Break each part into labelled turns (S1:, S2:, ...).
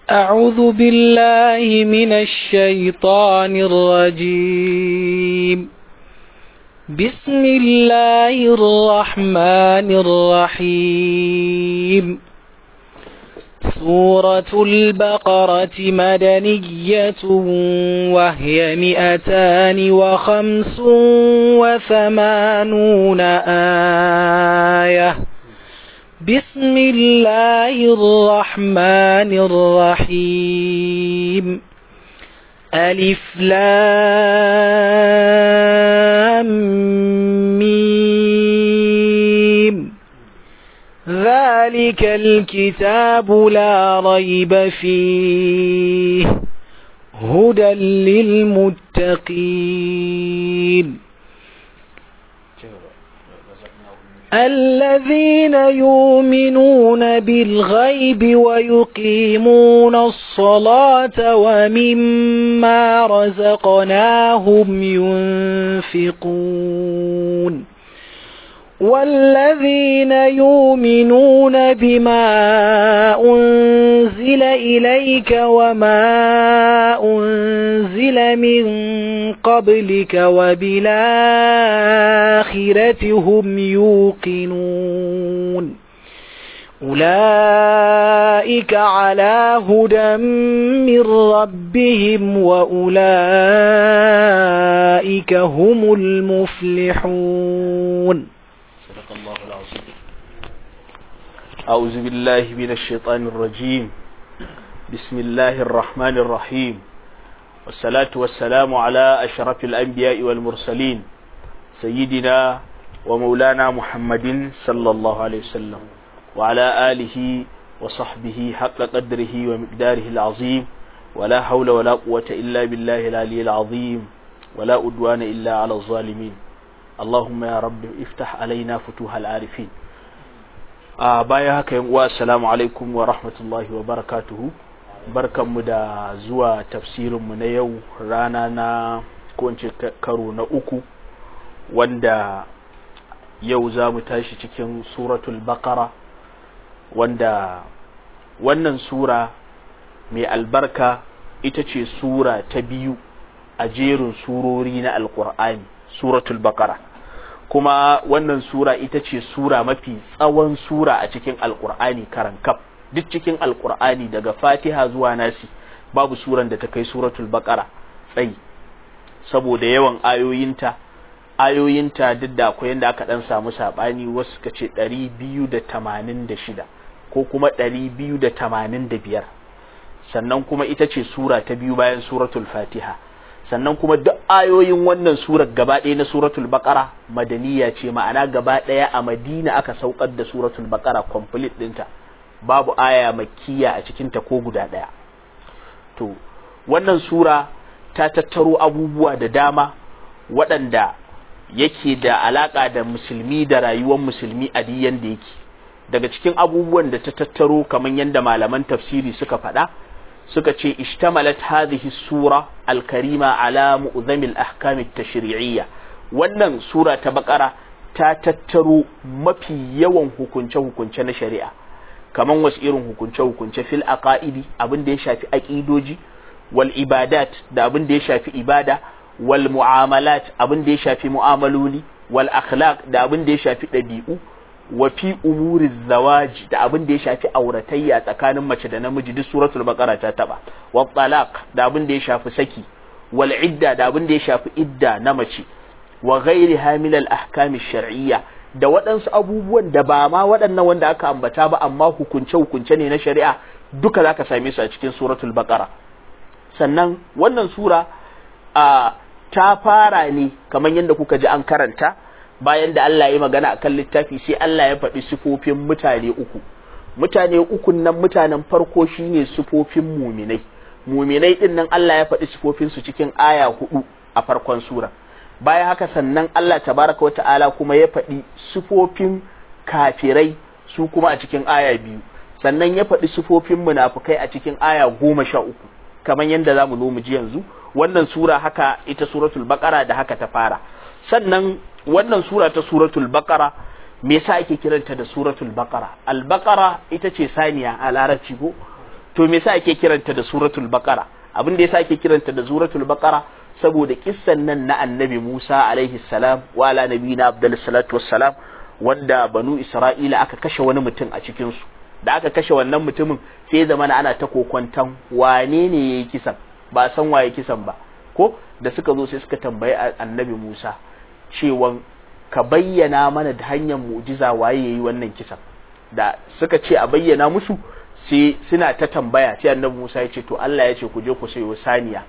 S1: أعوذ بالله من الشيطان الرجيم بسم الله الرحمن الرحيم سورة البقرة مدنية وهي مئتان وخمس وثمانون آية بسم الله الرحمن الرحيم ألف لام ميم ذلك الكتاب لا ريب فيه هدى للمتقين الذين يؤمنون بالغيب ويقيمون الصلاة ومما رزقناهم ينفقون والذين يؤمنون بما أنزل إليك وما أنزل من قبلك وبالآخرة هم يوقنون أولئك على هدى من ربهم وأولئك هم المفلحون
S2: صدق الله العظيم أعوذ بالله من الشيطان الرجيم بسم الله الرحمن الرحيم والصلاة والسلام على أشرف الأنبياء والمرسلين سيدنا ومولانا محمد صلى الله عليه وسلم وعلى آله وصحبه حق قدره ومقداره العظيم ولا حول ولا قوة إلا بالله العلي العظيم ولا أدوان إلا على الظالمين اللهم يا رب افتح علينا فتوح العارفين a baya haka yan uwa assalamu alaikum wa rahmatullahi wa barakatuhu barkanmu da zuwa tafsirinmu na yau rana na kowace karo na uku wanda yau za mu tashi cikin suratul baqara wanda wannan sura mai albarka ita ce sura ta biyu a jerin surori na alkur'ani suratul baqara kuma wannan sura ita ce sura mafi tsawon sura a cikin alkur'ani karankaf duk cikin alkur'ani daga fatiha zuwa nasi babu suran da ta kai suratul baqara tsayi saboda yawan ayoyinta ayoyinta duk da akwai yadda aka dan samu sabani wasu suka ce 286 ko kuma 285 sannan kuma ita ce sura ta biyu bayan suratul fatiha sannan kuma duk ayoyin wannan surar gaba ɗaya na suratul baqara madaniya ce ma'ana gaba ɗaya a madina aka saukar da suratul baqara complete ɗinta babu aya makkiya a cikinta ko guda ɗaya to wannan sura ta tattaro abubuwa da dama waɗanda yake da alaƙa da musulmi da rayuwar musulmi a diyan da yake daga cikin abubuwan da ta tattaro kamar yadda malaman tafsiri suka faɗa suka ce ishtamalat hadhihi sura alkarima ala mu'zamil ahkam at-tashri'iyya wannan sura ta bakara ta tattaro mafi yawan hukunce hukunce na shari'a kaman wasu irin hukunce hukunce fil aqaidi abin da ya shafi aqidoji wal ibadat da abin da ya shafi ibada wal mu'amalat abin da ya shafi mu'amaloli wal akhlaq da abin da ya shafi ɗabi'u wa fi umuri zawaji da abin da ya shafi auratayya tsakanin mace da namiji duk suratul baqara ta taba wa talaq da abin da ya shafi saki wal idda da abin da ya shafi idda na mace wa ghairi hamil al ahkam shar'iyya da waɗansu abubuwan da ba ma waɗannan wanda aka ambata ba amma hukunce hukunce ne na shari'a duka zaka same su a cikin suratul baqara sannan wannan sura a ta fara ne kamar yadda kuka ji an karanta bayan da Allah ya yi magana akan littafi sai Allah ya faɗi sifofin mutane uku mutane uku nan mutanen farko shine sifofin muminai muminai din nan Allah ya faɗi sifofin su cikin aya hudu a farkon sura bayan haka sannan Allah tabaraka wa ta'ala kuma ya faɗi sifofin kafirai su kuma a cikin aya biyu sannan ya faɗi sifofin munafukai a cikin aya goma sha uku kamar yadda za mu zo mu ji yanzu wannan sura haka ita suratul baqara da haka ta fara sannan wannan sura ta suratul baqara me yasa ake kiranta da suratul baqara al baqara ita ce saniya a larabci ko to me yasa ake kiranta da suratul baqara abin da yasa ake kiranta da suratul baqara saboda kissan nan na annabi Musa alaihi salam wa ala nabiyina abdul salatu wassalam wanda banu isra'ila aka kashe wani mutum a cikin su da aka kashe wannan mutumin sai zamana ana ta kokwantan wane ne yayi kisan ba san waye kisan ba ko da suka zo sai suka tambayi annabi Musa cewan ka bayyana mana da hanyar mu'jiza waye yayi wannan kisan da suka ce a bayyana musu sai suna ta tambaya sai annabi Musa ya ce to Allah ya ce ku je ku sayo saniya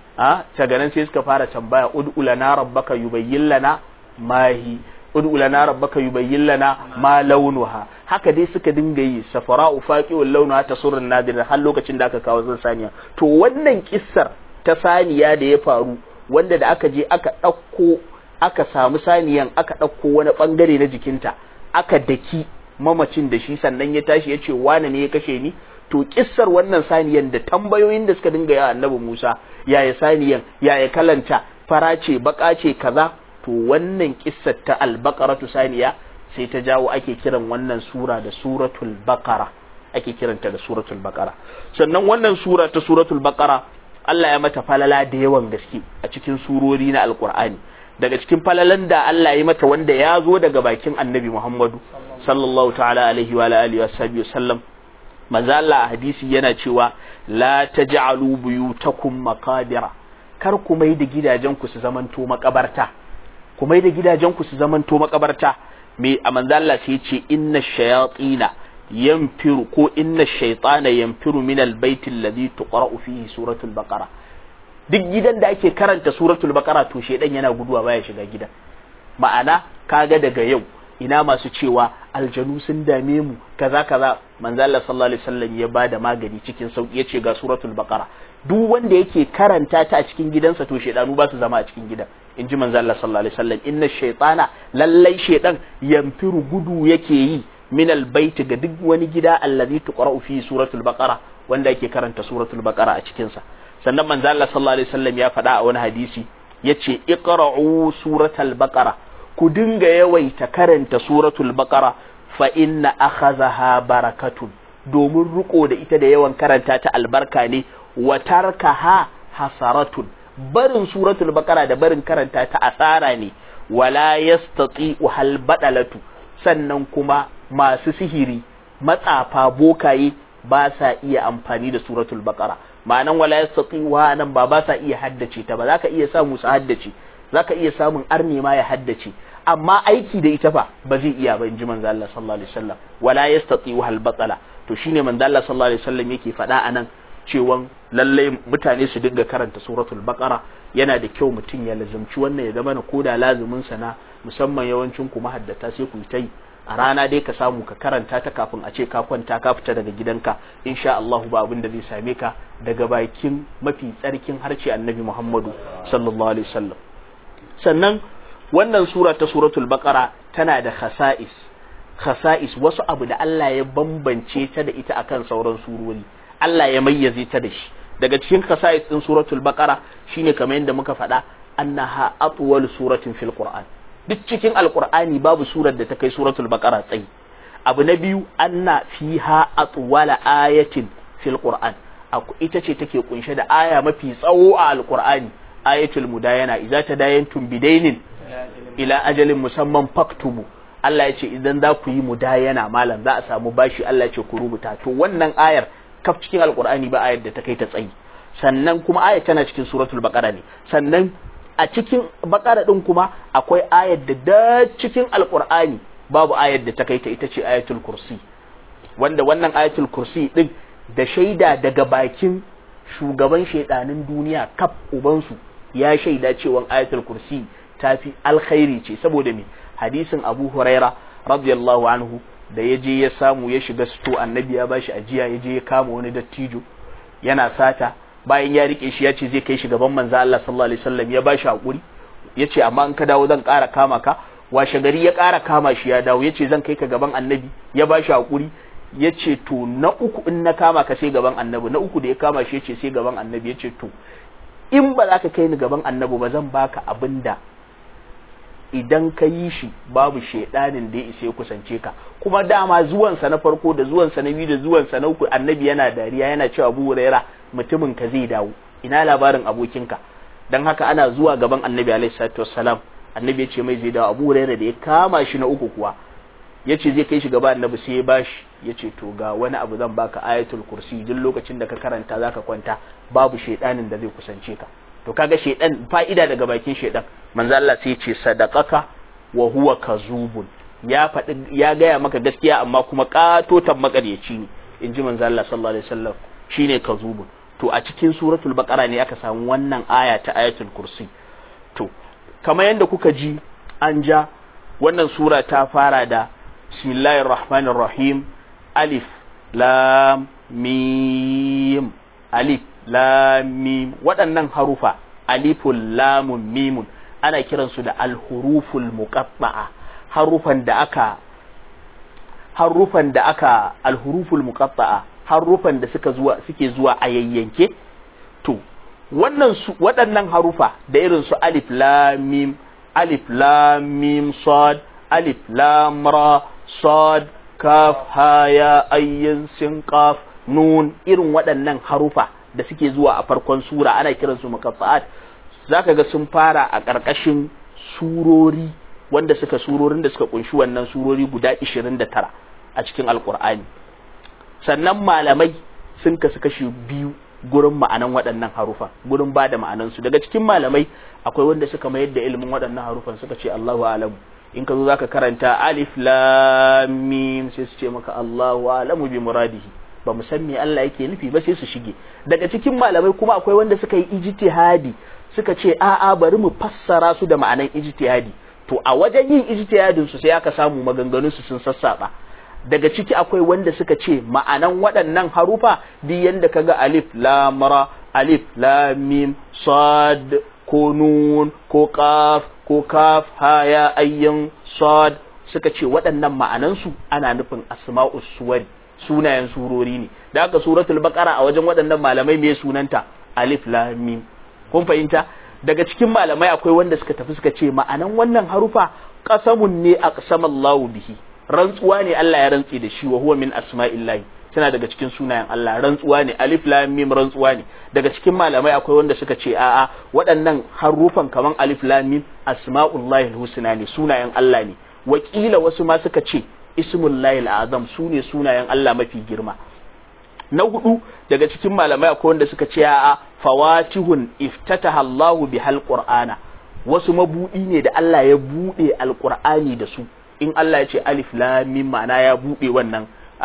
S2: a daga nan sai suka fara tambaya ud'u lana rabbaka yubayyin lana mahi ud'u lana rabbaka yubayyin lana ma launuha haka dai suka dinga yi safara'u faqi'ul launuha tasurrun nadir har lokacin da aka kawo zan saniya to wannan kissar ta saniya da ya faru wanda da aka je aka ɗauko aka samu saniyan aka ɗauko wani ɓangare na jikinta aka daki mamacin da shi sannan ya tashi ya ce wane ne ya kashe ni to kissar wannan saniyan da tambayoyin da suka dinga ya annabi Musa yaya saniyan yaya kalanta fara ce baka ce kaza to wannan kissar ta albaqaratu saniya sai ta jawo ake kiran wannan sura da suratul baqara ake kiranta da suratul baqara sannan wannan sura ta suratul baqara Allah ya mata falala da yawan gaske a cikin surori na alkur'ani daga cikin falalan da Allah ya mata wanda ya zo daga bakin annabi Muhammadu sallallahu ta'ala alaihi wa alihi wa sallam manzo Allah a hadisi yana cewa la taj'alu buyutakum maqabira kar ku mai da gidajen ku su zamanto makabarta ku mai da gidajen ku su zamanto makabarta me a manzo Allah sai ya ce inna shayatina yanfiru ko inna shaytana yanfiru min albayt alladhi tuqra'u fihi suratul baqara duk gidan da ake karanta suratul baqara to shedan yana guduwa baya shiga gidan ma'ana kaga daga yau ina masu cewa aljanu sun dame mu kaza kaza manzo Allah sallallahu alaihi wasallam ya bada magani cikin sauki yace ga suratul baqara duk wanda yake karanta ta a cikin gidansa to shedanu ba su zama a cikin gidan inji manzo Allah sallallahu alaihi wasallam inna shaytana lallai shedan yanfiru gudu yake yi min albayti ga duk wani gida allazi tuqra'u fi suratul baqara wanda yake karanta suratul baqara a cikin sa sannan manzo Allah sallallahu alaihi wasallam ya faɗa a wani hadisi yace iqra'u suratul baqara ku dinga yawaita karanta suratul baqara fa inna akhadhaha barakatun domin riko da ita da yawan karanta ta albarka ne wa tarkaha hasaratun barin suratul baqara da barin karanta ta asara ne wala yastati'u hal badalatu sannan kuma masu sihiri matsafa bokaye ba sa iya amfani da suratul baqara ma'anan wala yastati'u nan ba ba sa iya haddace ta ba za ka iya samu su haddace za ka iya samun arne ma ya haddace amma aiki da ita fa ba zai iya ba in ji manzo Allah sallallahu alaihi wasallam wala yastati'u hal batala to shine manzo Allah sallallahu alaihi wasallam yake faɗa anan cewan lalle mutane su dinga karanta suratul baqara yana da kyau mutum ya lazumci wannan ya zama na koda lazumin sa na musamman yawancin ku mahaddata sai ku yi ta yi a rana dai ka samu ka karanta ta kafin a ce ka kwanta ka fita daga gidanka insha Allah ba abin da zai same ka daga bakin mafi tsarkin harshe annabi Muhammadu sallallahu alaihi wasallam sannan wannan sura ta suratul baqara tana da khasa'is khasa'is wasu abu da Allah ya bambance ta da ita akan sauran surori Allah ya mayyaze ta da shi daga cikin khasa'is din suratul baqara shine kamar yadda muka faɗa annaha atwal suratin fil qur'an duk cikin alqur'ani babu surar da ta kai suratul baqara tsayi abu na biyu anna fiha atwala ayatin fil qur'an ita ce take kunshe da aya mafi tsawo a alqur'ani ayatul mudayana idza tadayantum bidainin ila ajalin musamman faktubu Allah ya ce idan za ku yi mudayana malam za a samu bashi Allah ya ce ku rubuta to wannan ayar kaf cikin alqur'ani ba ayar da ta kai ta tsayi sannan kuma ayar tana cikin suratul baqara ne sannan a cikin baqara din kuma akwai ayar da da cikin alqur'ani babu ayar da ta kai ta ita ce ayatul kursi wanda wannan ayatul kursi din da shaida daga bakin shugaban shaidanin duniya kaf ubansu ya shaida cewa ayatul kursi ta fi alkhairi ce saboda me hadisin abu huraira radiyallahu anhu da ya je ya samu ya shiga sito annabi ya bashi ajiya ya je ya kama wani dattijo yana sata bayan ya rike shi ya ce zai kai shi gaban manzo Allah sallallahu alaihi wasallam ya bashi hakuri ya ce amma in ka dawo zan ƙara kama ka washe gari ya ƙara kama shi ya dawo ya ce zan kai ka gaban annabi ya bashi hakuri ya ce to na uku in na kama ka sai gaban annabi na uku da ya kama shi ya ce sai gaban annabi ya ce to in ba za ka kai ni gaban annabi ba zan baka abin da idan ka yi shi babu shaidanin da ya isa ya kusance ka kuma dama zuwansa na farko da zuwansa na biyu da zuwansa na uku annabi yana dariya yana cewa abu huraira mutumin ka zai dawo ina labarin abokinka dan haka ana zuwa gaban annabi alaihi salatu wassalam annabi ya ce mai zai dawo abu huraira da ya kama shi na uku kuwa ya ce zai kai shi gaba annabi sai ya bashi ya ce to ga wani abu zan baka ayatul kursi duk lokacin da ka karanta zaka kwanta babu shaidanin da zai kusance ka to kaga shaidan fa'ida daga bakin shaidan manzo Allah sai ya ce sadaqaka wa huwa kazubun ya faɗi ya gaya maka gaskiya amma kuma katotan makaryaci ne in ji manzo Allah sallallahu alaihi wasallam shine kazubun to a cikin suratul baqara ne aka samu wannan aya ta ayatul kursi to kamar yadda kuka ji an ja wannan sura ta fara da bismillahir rahmanir rahim alif lam mim alif lam mim waɗannan harufa alifun lamun mimun ana kiransu da alhuruful muqatta'a harufan da aka harufan da aka alhuruful muqatta'a harufan da suka zuwa suke zuwa a yayyanke to wannan su waɗannan harufa da irin su alif lam mim alif lam mim sad alif lam ra sad kaf ha ya ayyin sin qaf nun irin waɗannan harufa da suke zuwa a farkon sura ana kiransu muqatta'at zaka ga sun fara a ƙarƙashin surori wanda suka surorin da suka kunshi wannan surori guda 29 a cikin alkur'ani sannan malamai sun kasu kashi biyu gurin ma'anan waɗannan harufa gurin ba da ma'anansu daga cikin malamai akwai wanda suka mayar da ilimin waɗannan harufan suka ce Allahu alamu in ka zo zaka karanta alif lam mim sai su ce maka Allahu alamu bi muradihi ba mu san me Allah yake nufi ba sai su shige daga cikin malamai kuma akwai wanda suka yi ijtihadi suka ce a'a bari mu fassara su da ma'anan ijtihadi to a wajen yin ijtihadin su sai aka samu maganganun su sun sassaba daga ciki akwai wanda suka ce ma'anan waɗannan harufa duk yanda kaga alif lam ra alif lam mim sad ko nun ko qaf ko kaf ha ya ayyin sad suka ce waɗannan ma'anan su ana nufin asma'us suwari sunayen surori ne da haka suratul baqara a wajen waɗannan malamai me sunanta alif lam mim kun fahimta daga cikin malamai akwai wanda suka tafi suka ce ma'anan wannan harufa qasamun ne aqsamallahu bihi rantsuwa ne Allah ya rantsi da shi wa huwa min asma'illahi tana daga cikin sunayen Allah rantsuwa ne alif lam mim rantsuwa ne daga cikin malamai akwai wanda suka ce a'a waɗannan harufan kaman alif lam mim asma'ullahi husna ne sunayen Allah ne wakila wasu ma suka ce ismullahi azam su ne sunayen Allah mafi girma na hudu daga cikin malamai akwai wanda suka ce a'a fawatihun iftataha Allahu bihal qur'ana wasu mabudi ne da Allah ya bude alqur'ani da su in Allah ya ce alif lam mim ma'ana ya bude wannan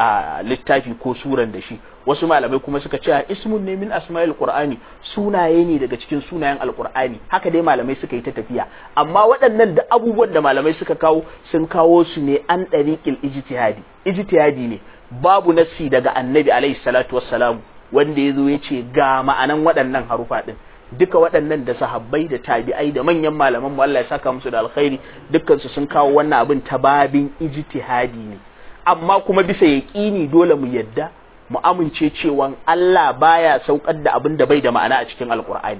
S2: littafi ko suran da shi wasu malamai kuma suka ce ismun ne min asma'il qur'ani sunaye ne daga cikin sunayen alqur'ani haka dai malamai suka yi ta tafiya amma waɗannan da abubuwan da malamai suka kawo sun kawo su ne an dariqil ijtihadi ijtihadi ne babu nassi daga annabi alaihi salatu wassalam wanda ya zo ya ce ga ma'anan waɗannan harufa ɗin duka waɗannan da sahabbai da tabi'ai da manyan malaman mu Allah ya saka musu da alkhairi dukkan su sun kawo wannan abin ta babin ijtihadi ne amma kuma bisa yaqini dole mu yadda mu amince cewa Allah baya saukar da abin da bai da ma'ana a cikin alqur'ani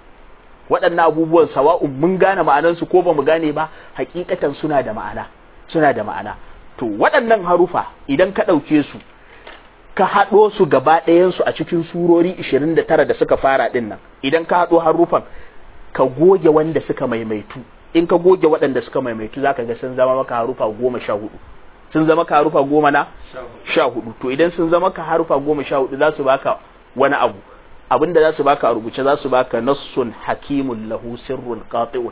S2: waɗannan abubuwan sawa'un mun gane ma'anansu ko ba mu gane ba hakikatan suna da ma'ana suna da ma'ana to waɗannan harufa idan ka ɗauke su ka haɗo su gaba ɗayansu a cikin surori 29 da suka fara ɗin nan idan ka haɗo harufan ka goge wanda suka maimaitu in ka goge waɗanda suka maimaitu za ka ga sun zama maka harufa goma sha hudu sun zama ka harufa goma na sha hudu to idan sun zama ka harufa goma sha hudu za su baka wani abu abinda za su baka a rubuce za su baka nassun hakimun lahu sirrun qati'un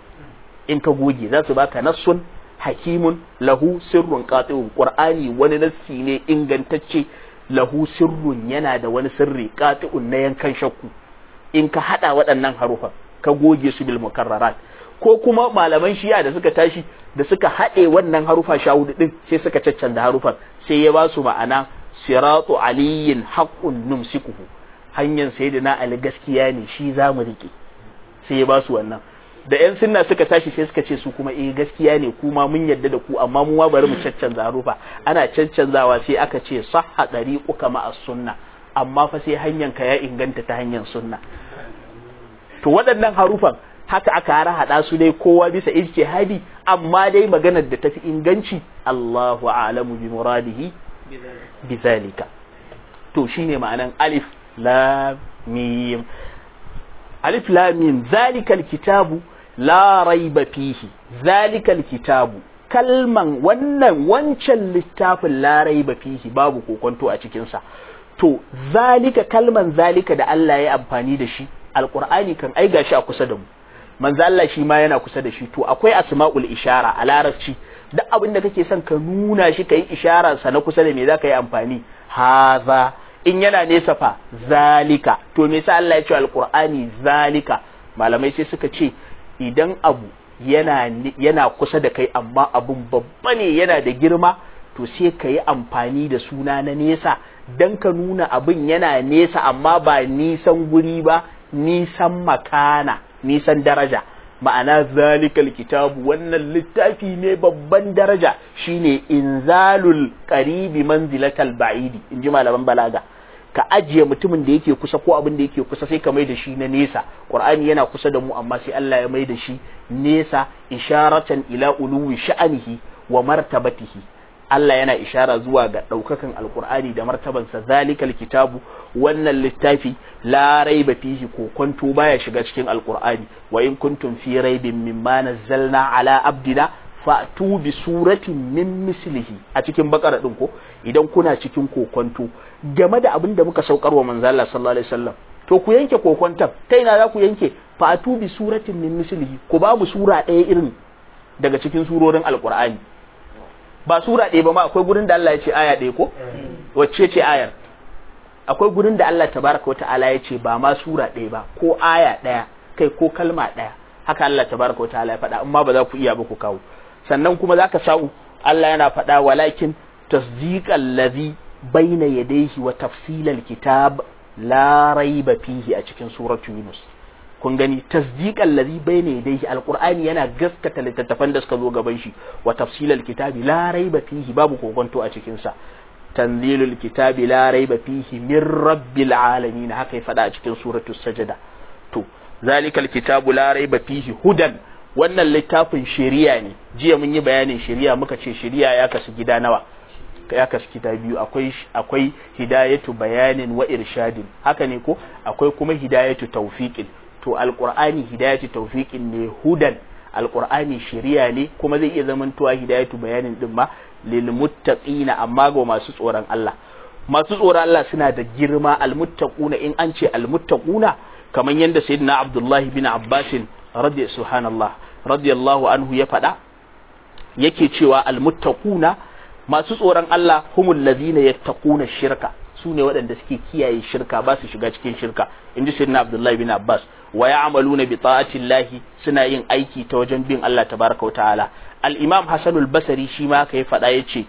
S2: in ka goge za su baka nassun hakimun lahu sirrun qati'un qur'ani wani nassi ne ingantacce lahu sirrun yana da wani sirri qati'un na yankan shakku in ka hada waɗannan harufan ka goge su bil mukarrarat ko kuma malaman shiya da suka tashi da suka haɗe wannan harufa sha hudu din sai suka caccanza harufan sai ya ba su ma'ana siratu aliyin haqqun numsikuhu hanyar sayyidina ali gaskiya ne shi zamu rike sai ya ba su wannan da yan sunna suka tashi sai suka ce su kuma eh gaskiya ne kuma mun yadda da ku amma mu ma bari mu caccanza harufa ana caccanzawa sai aka ce sahha dariquka ma sunna amma fa sai hanyar ka ya inganta ta hanyar sunna to waɗannan harufan haka aka harhaɗa su dai kowa bisa ijtihadi amma dai maganar da tafi inganci Allahu a'lamu bi muradihi bi zalika to shine ma'anan alif lam mim alif lam mim zalikal kitabu la raiba fihi zalikal kitabu kalman wannan wancan littafin la raiba fihi babu kokonto a cikin sa to zalika kalman zalika da Allah ya amfani da shi alqur'ani kan ai gashi a kusa da mu manzo Allah shi ma yana kusa da shi to akwai asma'ul ishara a larabci duk abin da kake son ka nuna shi kai isharar sa na kusa da me zaka yi amfani haza in yana nesa fa zalika to me yasa Allah ya ce alqur'ani zalika malamai sai suka ce idan abu yana yana kusa da kai amma abun babba ne yana da girma to sai ka yi amfani da suna na nesa dan ka nuna abin yana nesa amma ba nisan guri ba nisan makana nisan daraja ma'ana zalikal kitabu wannan littafi ne babban daraja shine inzalul qaribi manzilatal ba'idi inji malaman balaga ka ajiye mutumin da yake kusa ko abin da yake kusa sai ka mai da shi na nesa qur'ani yana kusa da mu amma sai Allah ya mai da shi nesa isharatan ila uluwi sha'anihi wa martabatihi Allah yana ishara zuwa ga ɗaukakan alkur'ani da martabansa zalikal kitabu wannan littafi la raiba fihi ko kwanto baya shiga cikin alkur'ani wa in kuntum fi raibin mimma nazzalna ala abdina fa'tu bi suratin min mislihi a cikin bakara din ko idan kuna cikin kokonto game da abin da muka saukar wa manzo Allah sallallahu alaihi wasallam to ku yanke kokonton ta ina za ku yanke fa'tu bi suratin min mislihi ku ba mu sura ɗaya irin daga cikin surorin alkur'ani ba sura ɗaya ba ma akwai gurin da Allah ya ce aya ɗaya ko wacce ce ayar akwai gurin da Allah tabaraka wa ta'ala ya ce ba ma sura ɗaya ba ko aya ɗaya kai ko kalma ɗaya haka Allah tabaraka wa ta'ala ya faɗa amma ba za ku iya ba ku kawo sannan kuma zaka sa'u Allah yana faɗa walakin tasdiqal ladhi baina yadayhi wa tafsilal kitab la raiba fihi a cikin suratu yunus kun gani tasdiqan ladhi bayna yadayhi alqur'ani yana gaskata littattafan da suka zo gaban shi wa tafsilal kitabi la raiba fihi babu kokonto a cikin sa tanzilul kitabi la raiba fihi min rabbil alamin haka ya fada a cikin suratul sajda to zalikal kitabu la raiba fihi hudan wannan littafin shari'a ne jiya mun yi bayanin shari'a muka ce shari'a ya kasu gida nawa ya kasu gida biyu akwai akwai hidayatu bayanin wa irshadin haka ne ko akwai kuma hidayatu tawfiqin to alqur'ani hidayatu tawfiqin ne hudan alqur'ani shari'a ne kuma zai iya zamantowa hidayatu bayanin din ma lil muttaqina amma ga masu tsoron Allah masu tsoron Allah suna da girma almuttaquna in an ce almuttaquna kamar yadda sayyidina Abdullahi bin Abbas radi subhanallah radiyallahu anhu ya faɗa yake cewa almuttaquna masu tsoron Allah humul ladina yattaquna shirka su ne waɗanda suke kiyaye shirka ba su shiga cikin shirka inji sayyidina Abdullahi bin Abbas wa ya'maluna bi ta'atillahi suna yin aiki ta wajen bin Allah tabaraka wa ta'ala al-imam Hassan al-Basri shi ma ka yi faɗa yace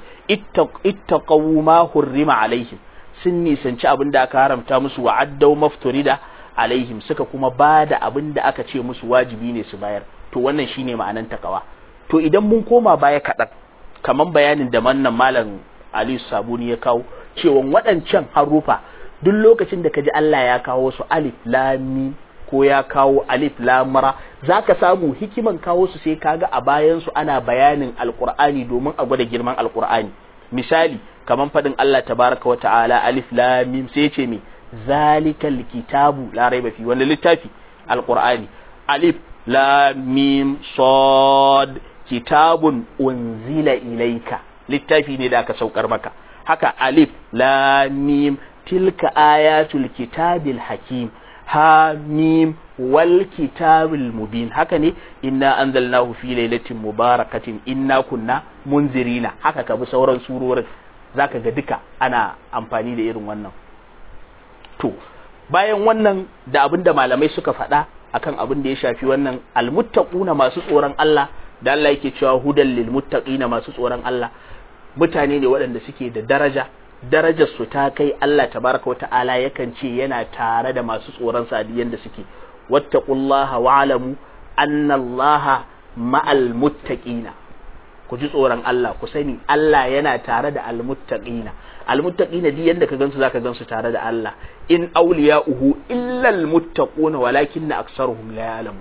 S2: ittaqaw ma hurrima alaihim sun nisanci abin da aka haramta musu wa addaw mafturida alaihim suka kuma bada abin da aka ce musu wajibi ne su bayar to wannan shine ma'anan takawa to idan mun koma baya kaɗan kaman bayanin da mannan malam Aliyu Sabuni ya kawo cewa waɗancan harufa duk lokacin da kaji Allah ya kawo su alif lam mim ko ya kawo alif lamara za ka samu hikiman kawo su sai kaga a bayan su ana bayanin alkur'ani domin a gwada girman alkur'ani misali kaman faɗin Allah tabaraka wa ta'ala alif lam mim sai ce me zalikal kitabu la raiba fi wanda littafi alkur'ani alif lam mim sad kitabun unzila ilaika littafi ne da aka saukar maka haka alif lam mim tilka ayatul kitabil hakim hamim wal kitabil mubin haka ne inna anzalnahu fi lailatin mubarakatin inna kunna munzirina haka ka bi sauran surorin zaka ga duka ana amfani da irin wannan to bayan wannan da abin da malamai suka faɗa akan abin da ya shafi wannan almuttaquna masu tsoron Allah da Allah yake cewa hudan lil muttaqina masu tsoron Allah mutane ne waɗanda suke da daraja darajar su ta kai Allah tabaraka wa ta'ala yakan ce yana tare da masu tsoron sa da suke wattaqullaha wa'lamu anna Allaha ma'al muttaqina ku ji tsoron Allah ku sani Allah yana tare da almuttaqina almuttaqina di yanda ka gansu zaka gansu tare da Allah in awliya'uhu illa almuttaquna walakinna aktsaruhum la ya'lamu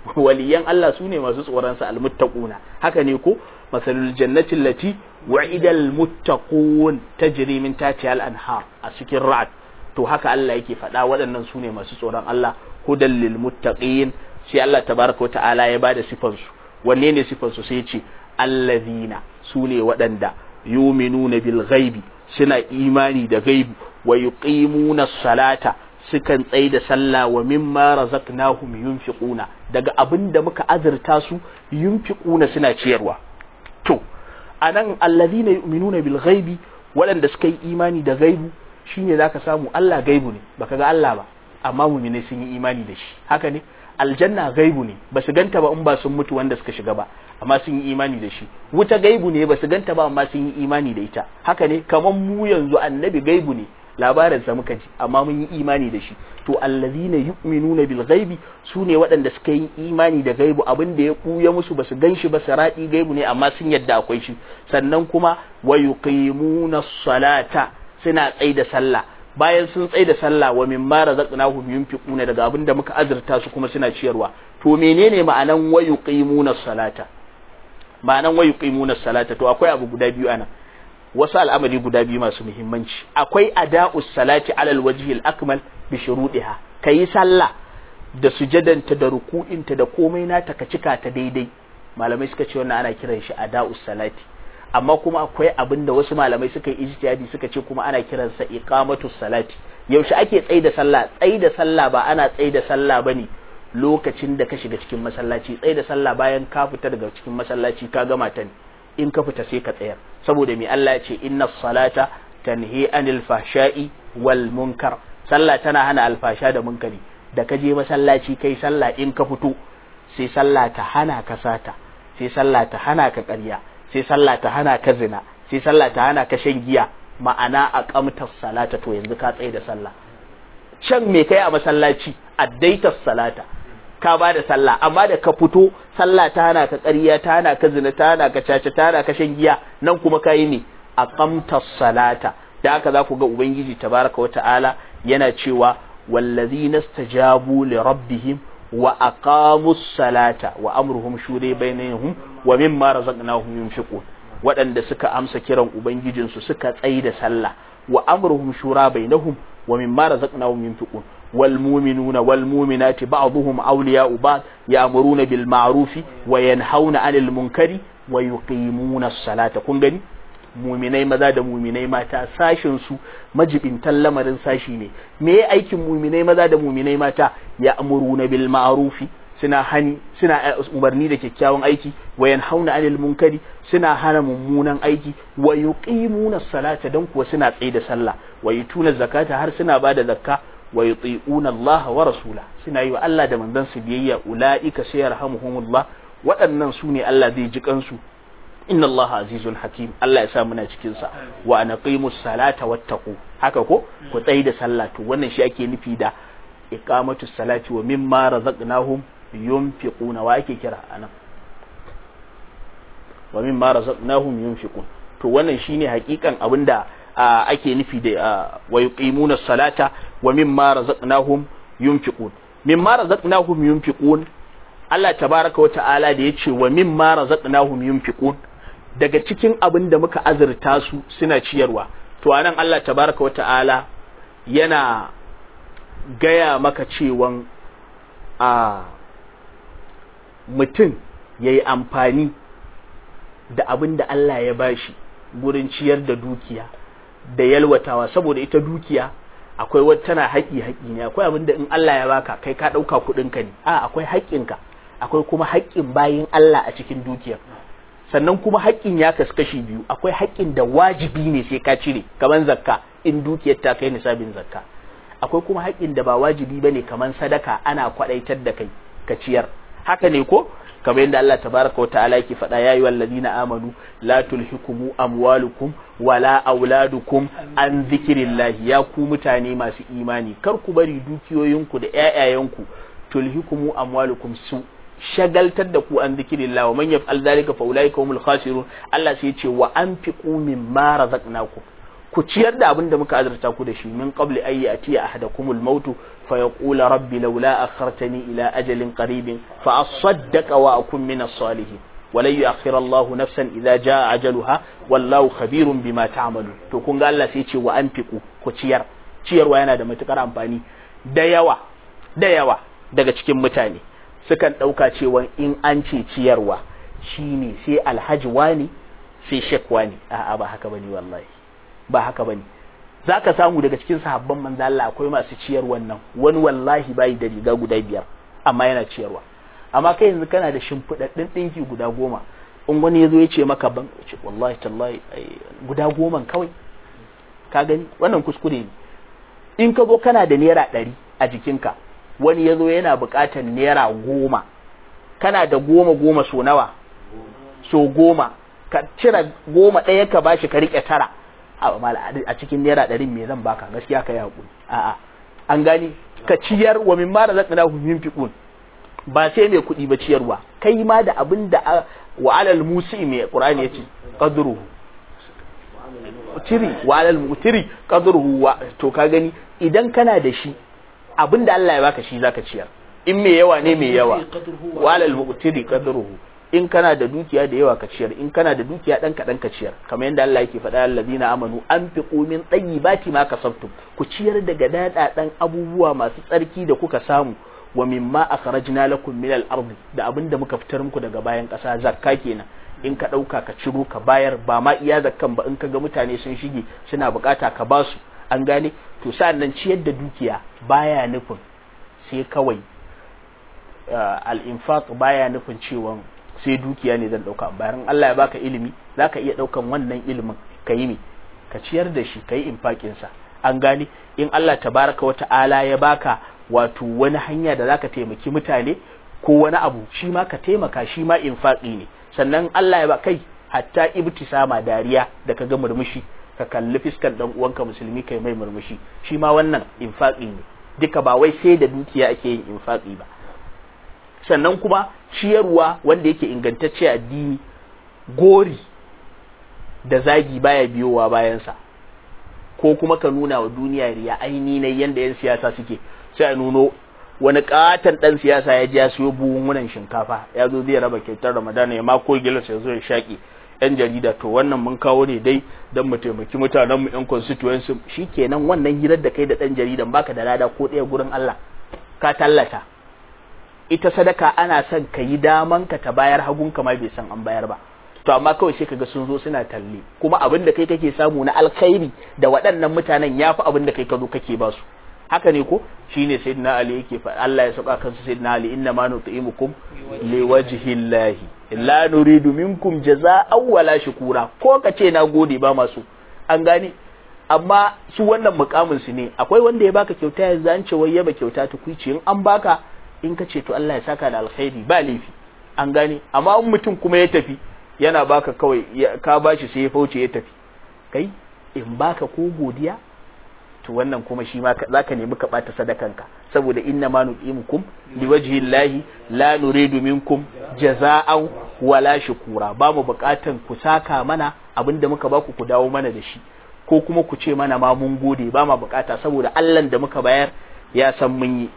S2: waliyan Allah su ne masu tsoron sa almuttaquna haka ne ko masalul jannati allati wa'ida almuttaqun tajri min tahtiha al-anhar a cikin ra'd to haka Allah yake faɗa waɗannan su ne masu tsoron Allah hudan lil muttaqin sai Allah tabaraka ta'ala ya bada sifan su wanne ne sifan su sai ya ce allazina su ne waɗanda yuminuna bil ghaibi suna imani da gaibu wa yuqimuna salata sukan tsaye da sallah wa mimma razaqnahum yunfiquna daga abin da muka azurta su yunfiquna suna ciyarwa to anan allazina yu'minuna bil ghaibi waɗanda suka yi imani da gaibu shine zaka samu Allah gaibu ne baka ga Allah ba amma mu'mini sun yi imani da shi haka ne aljanna gaibu ne ba su ganta ba in ba sun mutu wanda suka shiga ba amma sun yi imani da shi wuta gaibu ne ba su ganta ba amma sun yi imani da ita haka ne kamar mu yanzu annabi gaibu ne labarinsa muka ji amma mun yi imani da shi to allazina yu'minuna bil ghaibi sune waɗanda suka yi imani da gaibu abin da ya buya musu basu ganshi ba saradi gaibu ne amma sun yadda akwai shi sannan kuma wa yuqimuna salata suna tsaida sallah bayan sun tsaida sallah wa mimma razaqnahum yunfiquna daga abin da muka azurta su kuma suna ciyarwa to menene ma'anan wa yuqimuna salata ma'anan wa yuqimuna salata to akwai abu guda biyu anan wasu al'amari guda biyu masu muhimmanci akwai ada'us salati alal wajhil akmal bi shuruɗiha kayi sallah da sujadanta da ruku'inta da komai nata ka cika ta daidai malamai suka ce wannan ana kiran shi ada'us salati amma kuma akwai abin da wasu malamai suka yi ijtihadi suka ce kuma ana kiransa iqamatus salati yaushe ake tsaida sallah tsaida sallah ba ana tsaida sallah bane lokacin da ka shiga cikin masallaci tsaida sallah bayan ka fita daga cikin masallaci ka gama ta ne in ka fita sai ka tsayar saboda mai Allah ya ce inna salata tanhi anil fahsha'i wal munkar sallah tana hana alfasha da munkari da ka je masallaci kai sallah in ka fito sai sallah ta hana ka sata sai sallah ta hana ka ƙarya sai sallah ta hana ka zina sai sallah ta hana ka shan giya ma'ana a kamtar salata to yanzu ka tsaye da sallah can me kai a masallaci addaitas salata ka ba da sallah amma da ka fito sallah ta hana ka ƙarya ta hana ka zina ta hana ka caca ta hana ka shan giya nan kuma ka yi ne a kamtar salata da haka za ku ga ubangiji tabaraka wa ta'ala yana cewa wallazina stajabu li rabbihim wa aqamus salata wa amruhum shure bainahum wa mimma razaqnahum yunfiqun waɗanda suka amsa kiran ubangijinsu suka tsayi da sallah wa amruhum shura bainahum wa mimma razaqnahum yunfiqun wal mu'minuna wal mu'minati ba'dhum awliya'u ba'd ya'muruna bil ma'rufi wa yanhauna 'anil munkari wa yuqimuna as-salata kun gani muminai maza da muminai mata sashin su majibintan lamarin sashi ne me ya aikin muminai maza da muminai mata ya amuruna bil ma'rufi suna hani suna umarni da kyakkyawan aiki wa yanhauna anil munkari suna hana mummunan aiki wa yuqimuna salata dan kuwa suna tsaye da sallah wa yutuna zakata har suna bada zakka wa yuti'una Allah wa rasula suna yi wa Allah da manzon su biyayya ulaika sayarhamuhumullah waɗannan su ne Allah zai ji kansu inna Allah azizun hakim Allah ya sa muna cikin sa wa anaqimus salata wattaqu haka ko ku tsayi da sallah to wannan shi ake nufi da iqamatus salati wa mimma razaqnahum yunfiquna wa ake kira anan wa mimma razaqnahum yunfiqun to wannan shine hakikan abinda ake nufi da wa yuqimuna salata wa mimma razaqnahum yunfiqun mimma razaqnahum yunfiqun Allah tabaraka wa ta'ala da yace wa mimma razaqnahum yunfiqun daga cikin abin da muka azurta su suna ciyarwa to anan Allah tabaraka wa ta'ala yana gaya maka cewan a mutum ya yi amfani da abin da Allah ya bashi gurin ciyar da dukiya da yalwatawa saboda ita dukiya akwai wata tana haƙi haƙi ne akwai abin da in Allah ya baka kai ka ɗauka kuɗinka ne a akwai haƙƙinka akwai kuma haƙƙin bayin Allah a cikin dukiyar sannan kuma haƙƙin ya kasu kashi biyu akwai haƙƙin da wajibi ne sai ka cire kamar zakka in dukiyar ta kai nisabin zakka akwai kuma haƙƙin da ba wajibi bane kamar sadaka ana kwaɗaitar da kai ka ciyar haka ne ko kamar yadda Allah tabaraka wa ta'ala yake faɗa ya yi wallazina amanu la tulhikumu amwalukum wala auladukum an zikirillahi ya ku mutane masu imani kar ku bari dukiyoyinku da ƴaƴayenku tulhikumu amwalukum su shagaltar da ku an zikirillah wa man yaf'al dhalika fa ulaika humul khasirun Allah sai ya ce wa anfiqu mimma razaqnakum ku ciyar da abin da muka azurta ku da shi min qabli ay ya'tiya ahadakumul maut fa yaqula rabbi laula akhartani ila ajalin qaribin fa asaddaqa wa akun min as-salihin walan yu'akhkhira Allah nafsan idza jaa ajaluha wallahu khabirun bima ta'malun to kun ga Allah sai ce wa anfiqu ku ciyar ciyarwa yana da matukar amfani da yawa da yawa daga cikin mutane sukan ɗauka cewa in an ce ciyarwa shine sai alhaji wani sai shek wani a'a ba haka bane wallahi ba haka bane zaka samu daga cikin sahabban manzo Allah akwai masu ciyar wannan wani wallahi bai da riga guda biyar amma yana ciyarwa amma kai yanzu kana da shimfiɗaɗɗen ɗinki guda goma in wani ya zo ya ce maka ban ce wallahi tallahi guda goman kawai ka gani wannan kuskure ne in ka zo kana da naira ɗari a jikinka wani ya zo yana buƙatar naira goma kana da goma goma so nawa so goma ka cire goma ɗaya ka bashi ka riƙe tara a cikin naira ɗarin me zan baka gaskiya ka yi haƙuri a'a an gani ka ciyar wa min mara zaka na min fiqun ba sai mai kuɗi ba ciyarwa kai ma da abin da wa alal musi mai qur'ani yace qadruhu tiri wa alal mutiri qadruhu wa to ka gani idan kana da shi abinda Allah ya baka shi zaka ciyar in mai yawa ne mai yawa wa alal mutiri qadruhu in kana da dukiya da yawa ka ciyar in kana da dukiya dan kadan ka ciyar kamar yadda Allah yake faɗa allazina amanu anfiqu min tayyibati ma kasabtum ku ciyar daga dadadan abubuwa masu tsarki da kuka samu wa mimma akhrajna lakum min al-ard da abinda muka fitar muku daga bayan ƙasa zakka kenan in ka ɗauka ka ciro ka bayar ba ma iya zakkan ba in ka ga mutane sun shige suna bukata ka ba su an gane to sa'an nan ciyar da dukiya baya nufin sai kawai al-infaq baya nufin cewa sai dukiya ne zan ɗauka bayan Allah ya baka ilimi zaka iya ɗaukan wannan ilimin ka yi ka ciyar da shi ka yi infakin sa an gane in Allah tabaraka wa ta'ala ya baka wato wani hanya da zaka taimaki mutane ko wani abu shi ma ka taimaka shi ma infaqi ne sannan Allah ya ba kai hatta ibtisama dariya da kaga murmushi ka kalli fiskan dan uwanka musulmi kai mai murmushi shi ma wannan infaqi ne duka ba wai sai da dukiya ake yin infaqi ba sannan kuma ciyarwa wanda yake ingantacce addini gori da zagi baya biyowa bayansa ko kuma ka nuna wa duniya riya aini ne yanda yan siyasa suke sai a nuno wani katon dan siyasa ya ji ya siyo buhunhunan shinkafa ya zo zai raba kyautar ramadana ya mako gilas ya zo ya shaƙi yan jarida to wannan mun kawo ne dai don mu taimaki mutanen mu yan constituency shikenan wannan hirar da kai da dan jaridan baka da lada ko ɗaya gurin Allah ka tallata ita sadaka ana son ka yi daman ka ta bayar hagun ka ma bai san an bayar ba to amma kawai sai kaga sun zo suna talle kuma abin da kai kake samu na alkhairi da waɗannan mutanen yafi abin da kai ka zo kake ba su haka ne ko shine sayyidina ali yake fa Allah ya saka kansa sayyidina ali inna ma nutimukum liwajhi llahi la nuridu minkum jazaa'an wala shukura ko kace na gode ba masu an gane amma su wannan mukamin su ne akwai wanda ya baka kyauta yanzu an ce wai yaba kyauta tukuici in an baka in ka ce to Allah ya saka da alkhairi ba laifi an gane amma in mutum kuma ya tafi yana baka kawai ka bashi sai ya fauce ya tafi kai in baka ko godiya to wannan kuma shi ma zaka nemi ka bata sadakanka saboda inna ma nu'imukum liwajhi llahi la nuridu minkum jaza'an wala shukura ba mu bukatan ku saka mana abinda muka baku ku dawo mana da shi ko kuma ku ce mana ma mun gode ba ma bukata saboda Allah da muka bayar ya san mun yi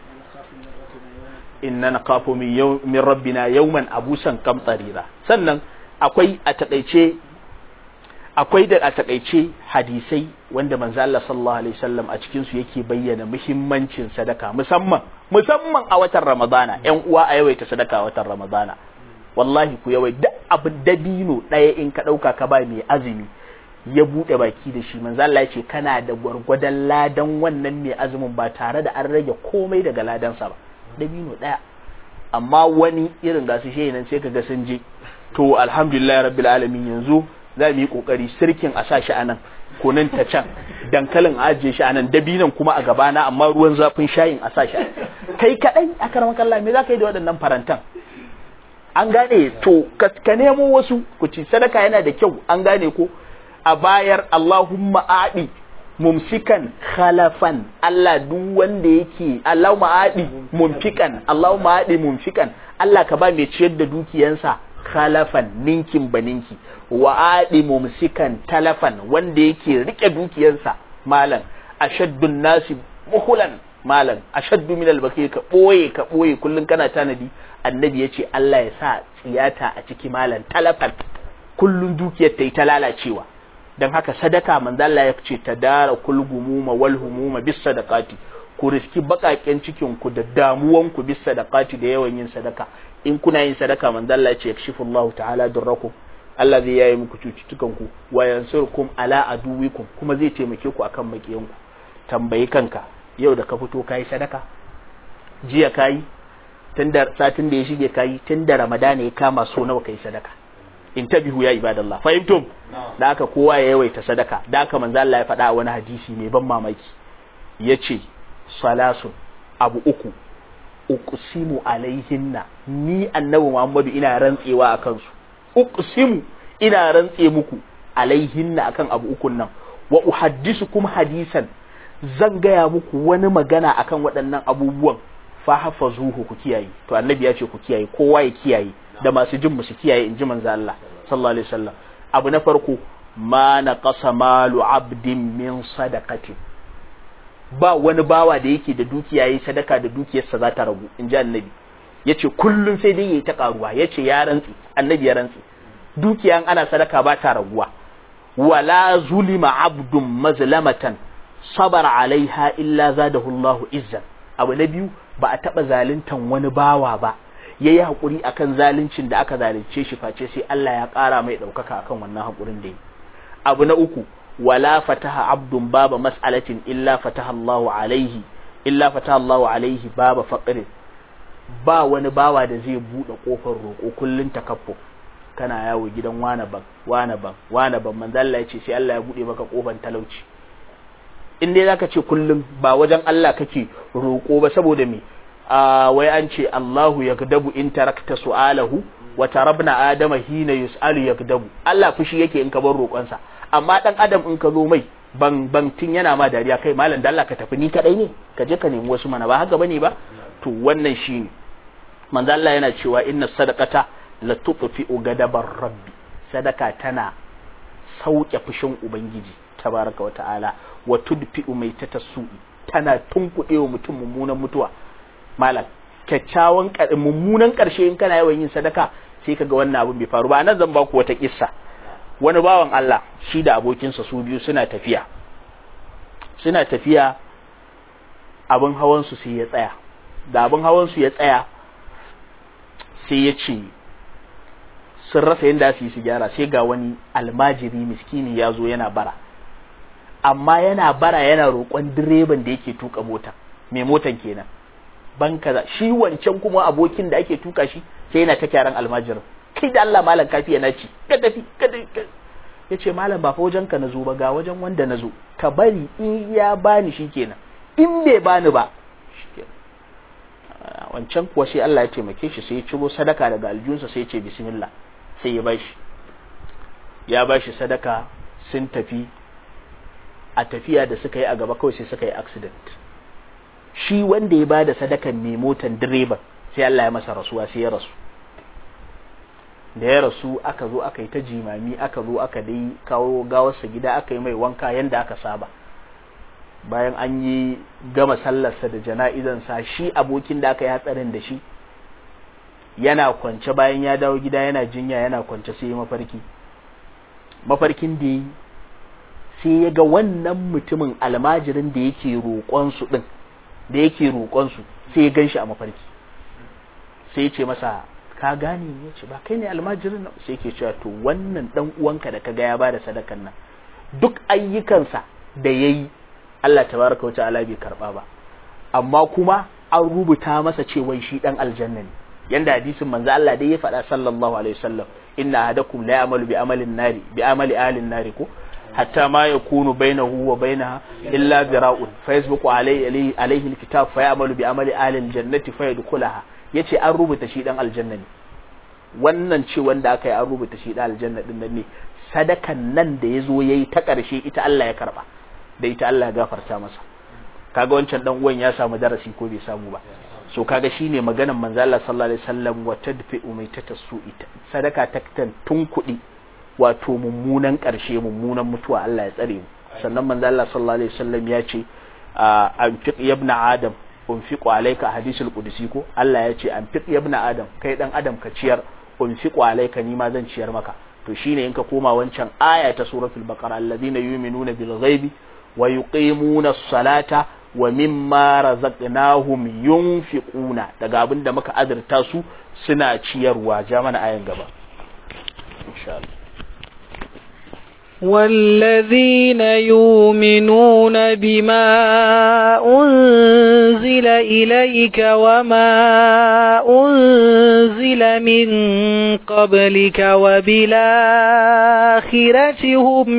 S2: inna naqafu min yaw min rabbina yawman abusan kamtarira sannan akwai a takaice akwai da a takaice hadisai wanda manzo Allah sallallahu alaihi wasallam a cikin su yake bayyana muhimmancin sadaka musamman musamman a watan Ramadana ƴan uwa a yawaita sadaka a watan Ramadana wallahi ku yawai duk abin dabino ɗaya in ka ɗauka ka ba mai azumi ya buɗe baki da shi manzo Allah ya ce kana da gwargwadon ladan wannan mai azumin ba tare da an rage komai daga ladansa ba dabino ɗaya amma wani irin gasu shi nan sai kaga sun je to alhamdulillah rabbil alamin yanzu za mu yi kokari sirkin a sa shi a nan kunin ta can dankalin a ajiye shi a nan dabinan kuma a gabana amma ruwan zafin shayin a sa shi kai kadai a karamar kalla me za ka yi da waɗannan farantan an gane to ka nemo wasu ku ci sadaka yana da kyau an gane ko a bayar Allahumma aɗi mumsikan khalafan Allah duk wanda yake Allahumma aɗi mumfikan Allahumma aɗi mumfikan Allah ka ba mai ciyar da dukiyansa khalafan ninkin baninki wa adi mumsikan talafan wanda yake rike dukiyarsa malam ashaddun nasi buhulan malam ashaddu min albaki ka boye ka boye kullun kana tanadi annabi yace Allah ya sa tsiyata a ciki malam talafan kullun dukiyar ta yi ta lalacewa dan haka sadaka manzo Allah ya ce tadara kulgumuma wal humuma bis sadaqati ku riski bakaken cikin ku da damuwan ku bis sadaqati da yawan yin sadaka in kuna yin sadaka manzo Allah ya ce yakshifullahu ta'ala durrakum Allah zai yaye muku cututtukan ku wa yansurkum ala aduwikum kuma zai taimake ku akan makiyan ku tambayi kanka yau da ka fito kai sadaka jiya kai tun da satin da ya shige kai tun da Ramadana ya kama so nawa kai sadaka in tabihu ya ibadallah fahimtum da haka kowa ya yawaita sadaka da haka manzo Allah ya faɗa a wani hadisi mai ban mamaki yace salasun abu uku uqsimu alaihinna ni annabi Muhammadu ina rantsewa akan su uqsimu ina rantse muku alaihinna akan abu ukun nan wa uhaddisukum hadisan zan gaya muku wani magana akan waɗannan abubuwan fa hafazuhu ku kiyaye to annabi ya ce ku kiyaye kowa ya kiyaye da masu jin su kiyaye in ji manzo Allah sallallahu alaihi wasallam abu na farko ma naqasa malu abdin min sadaqati ba wani bawa da yake da dukiya yayi sadaka da dukiyarsa za ta ragu in ji annabi yace kullun sai dai yayi ta karuwa yace ya rantsi annabi ya rantsi dukiyan ana sadaka ba ta raguwa wala zulima abdun mazlamatan sabara alaiha illa zadahu Allahu izzan abu na biyu ba a taba zaluntan wani bawa ba yayi hakuri akan zaluncin da aka zalunce shi face sai Allah ya ƙara mai ɗaukaka akan wannan hakurin da yi abu na uku wala fataha abdun baba mas'alatin illa fataha Allahu alaihi illa fataha Allahu alaihi baba faqri ba wani bawa da zai bude kofar roƙo kullun takaffu kana yawo gidan wane ban wane ban wane ban manzo Allah ya ce sai Allah ya bude maka kofar talauci in dai zaka ce kullum ba wajen Allah kake roƙo ba saboda me a wai an ce Allahu yakdabu in tarakta su'alahu wa tarabna adama hina yus'alu yakdabu Allah fushi yake in ka bar roƙonsa amma dan adam in ka zo mai ban ban tin yana ma dariya kai malam da Allah ka tafi ni kadai ne ka je ka nemi wasu mana ba haka bane ba to wannan shine manzo Allah yana cewa inna sadaqata la tutfi'u gadabar rabbi sadaka tana sauke fushin ubangiji tabaraka wa ta'ala wa tudfi'u mai tatassu'i tana tunkuɗe wa mutum mummunan mutuwa malam kyakkyawan mummunan ƙarshe in kana yawan yin sadaka sai kaga wannan abin bai faru ba nan zan baku wata kissa wani bawan Allah shi da abokinsa su biyu suna tafiya suna tafiya abin hawan su sai ya tsaya da abin hawan su ya tsaya sai ya ce sun rasa yadda su yi su gyara sai ga wani almajiri miskini ya zo yana bara amma yana bara yana roƙon direban da yake tuka mota mai motan kenan ban kaza shi wancan kuma abokin da ake tuka shi sai yana ta kyaran almajirin kai da Allah malam kafi yana ci ka tafi ka tafi ya ce malam ba fa wajen ka nazo ba ga wajen wanda nazo ka bari in ya bani shi kenan in bai bani ba wancan kuwa sai Allah ya taimake shi sai ya ciro sadaka daga aljunsa sai ya ce bismillah sai ya bashi ya bashi sadaka sun tafi a tafiya da suka yi a gaba kawai sai suka yi accident shi wanda ya bada sadakan mai motan direban sai Allah ya masa rasuwa sai ya rasu da ya rasu aka zo aka yi ta jimami aka zo aka dai kawo gawarsa gida aka yi mai wanka yanda aka saba bayan an yi gama sallarsa da jana'izansa shi abokin da aka yi hatsarin da shi yana kwance bayan ya dawo gida yana jinya yana kwance sai mafarki mafarkin da yi sai ya ga wannan mutumin almajirin da yake roƙonsu ɗin da yake roƙonsu sai ya gan shi a mafarki sai ya ce masa ka gane ya ce ba kai ne almajirin nan sai ke cewa to wannan ɗan uwanka da ka ga ya ba da sadakan nan duk ayyukansa da ya yi Allah tabaraka wa ta'ala bai karɓa ba amma kuma an rubuta masa cewa shi ɗan aljanna ne yanda hadisin manzo Allah dai ya faɗa sallallahu alaihi wasallam inna ahadakum la ya'malu bi amalin nari bi amali ahlin nari ko hatta ma yakunu bainahu wa bainaha illa zira'un fa yasbiqu alayhi alayhi alkitab fa ya'malu bi amali ahli aljannati fa yadkhulaha yace an rubuta shi dan aljanna ne wannan ce wanda aka yi an rubuta shi dan aljanna din nan ne sadakan nan da yazo yayi ta karshe ita Allah ya karba da ita Allah ya gafarta masa kaga wancan dan uwan ya samu darasi ko bai samu ba so kaga shine maganar manzo Allah sallallahu alaihi wasallam wa tadfi'u maitata su'i sadaka ta tun kuɗi wato mummunan ƙarshe mummunan mutuwa Allah ya tsare mu sannan manzo Allah sallallahu alaihi wasallam ya ce anfiq ibn adam unfiqu alayka hadisul qudsi ko Allah ya ce anfiq ibn adam kai dan adam ka ciyar unfiqu alayka ni ma zan ciyar maka to shine in ka koma wancan aya ta suratul baqara alladhina yu'minuna bil ghaibi wa yuqimuna as-salata wa mimma razaqnahum yunfiquna daga abin da muka azurta su suna ciyarwa ja mana ayan gaba insha Allah
S1: والذين يؤمنون بما أنزل إليك وما أنزل من قبلك وبالآخرة هم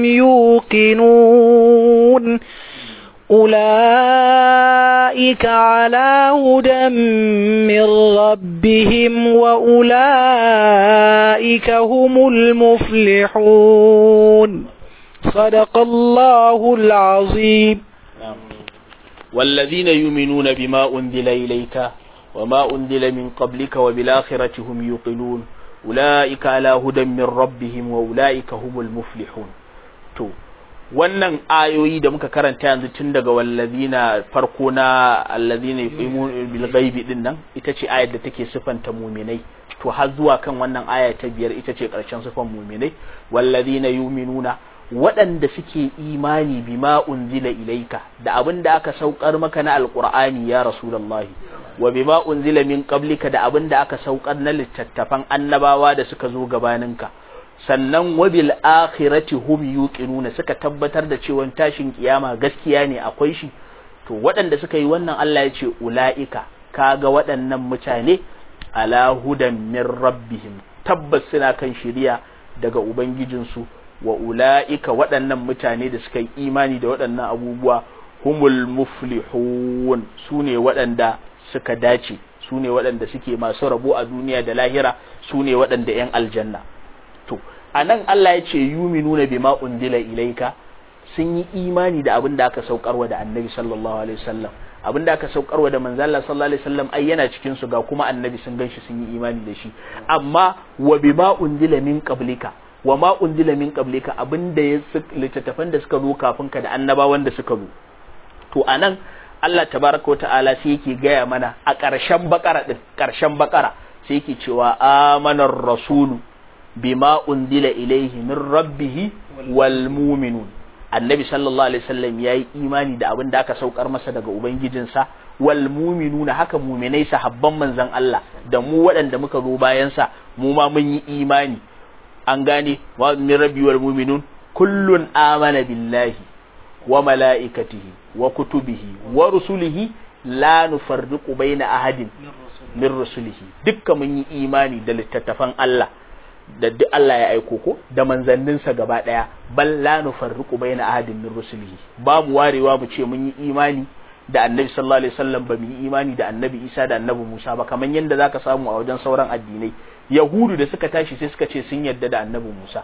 S1: يوقنون أولئك على هدى من ربهم وأولئك هم المفلحون صدق الله العظيم
S2: والذين يؤمنون بما أنزل إليك وما أنزل من قبلك وبالآخرة هم يوقنون أولئك على هدى من ربهم وأولئك هم المفلحون تو wannan ayoyi da muka karanta yanzu tun daga wallazina farko na allazina yuqimun bil ghaibi din nan ita ce ayar da take sifanta muminai to har zuwa kan wannan aya ta biyar ita ce karshen sifan muminai wallazina yuminuna waɗanda suke imani bima unzila ilaika da abin da aka saukar maka na alqur'ani ya rasulullahi wa bima unzila min qablika da abin da aka saukar na littattafan annabawa da suka zo gabaninka sannan wabil akhirati hum yuqinuna suka tabbatar da cewa tashin kiyama gaskiya ne akwai shi to waɗanda suka yi wannan Allah ya ce ula'ika kaga waɗannan mutane ala hudan min rabbihim tabbas suna kan shiriya daga ubangijinsu wa ula'ika waɗannan mutane da suka yi imani da waɗannan abubuwa humul muflihun su ne waɗanda suka dace su ne waɗanda suke masu rabo a duniya da lahira su ne waɗanda 'yan aljanna to a nan Allah ya ce yuminuna bima undila ilaika sun yi imani da abin da aka saukarwa da annabi sallallahu alaihi wasallam abin da aka saukarwa da manzo Allah sallallahu alaihi wasallam ai yana cikin su ga kuma annabi sun ganshi sun yi imani da shi amma wa bima undila min qablika wa ma undila min qablika abin da ya littattafan da suka zo kafin ka da annabawan da suka zo to anan Allah tabaraka wa ta'ala sai yake gaya mana a ƙarshen bakara din ƙarshen bakara sai yake cewa amanar rasulu bima unzila ilaihi min rabbihi wal mu'minun annabi sallallahu alaihi wasallam yayi imani da abin da aka saukar masa daga ubangijinsa wal mu'minuna haka mu'minai sahabban manzon Allah da mu waɗanda muka zo bayan sa mu ma mun yi imani an gane wa min rabbi wal mu'minun kullun amana billahi wa mala'ikatihi wa kutubihi wa rusulihi la nufarriqu baina ahadin min rusulihi dukkan mun yi imani da littattafan Allah da duk Allah ya aiko ko da manzanninsa gaba daya bal la nufarriqu baina ahadin min rusulihi babu warewa mu ce mun yi imani da annabi sallallahu alaihi wasallam ba mu yi imani da annabi Isa da annabi Musa ba kamar yadda zaka samu a wajen sauran addinai yahudu da suka tashi sai suka ce sun yarda da annabi Musa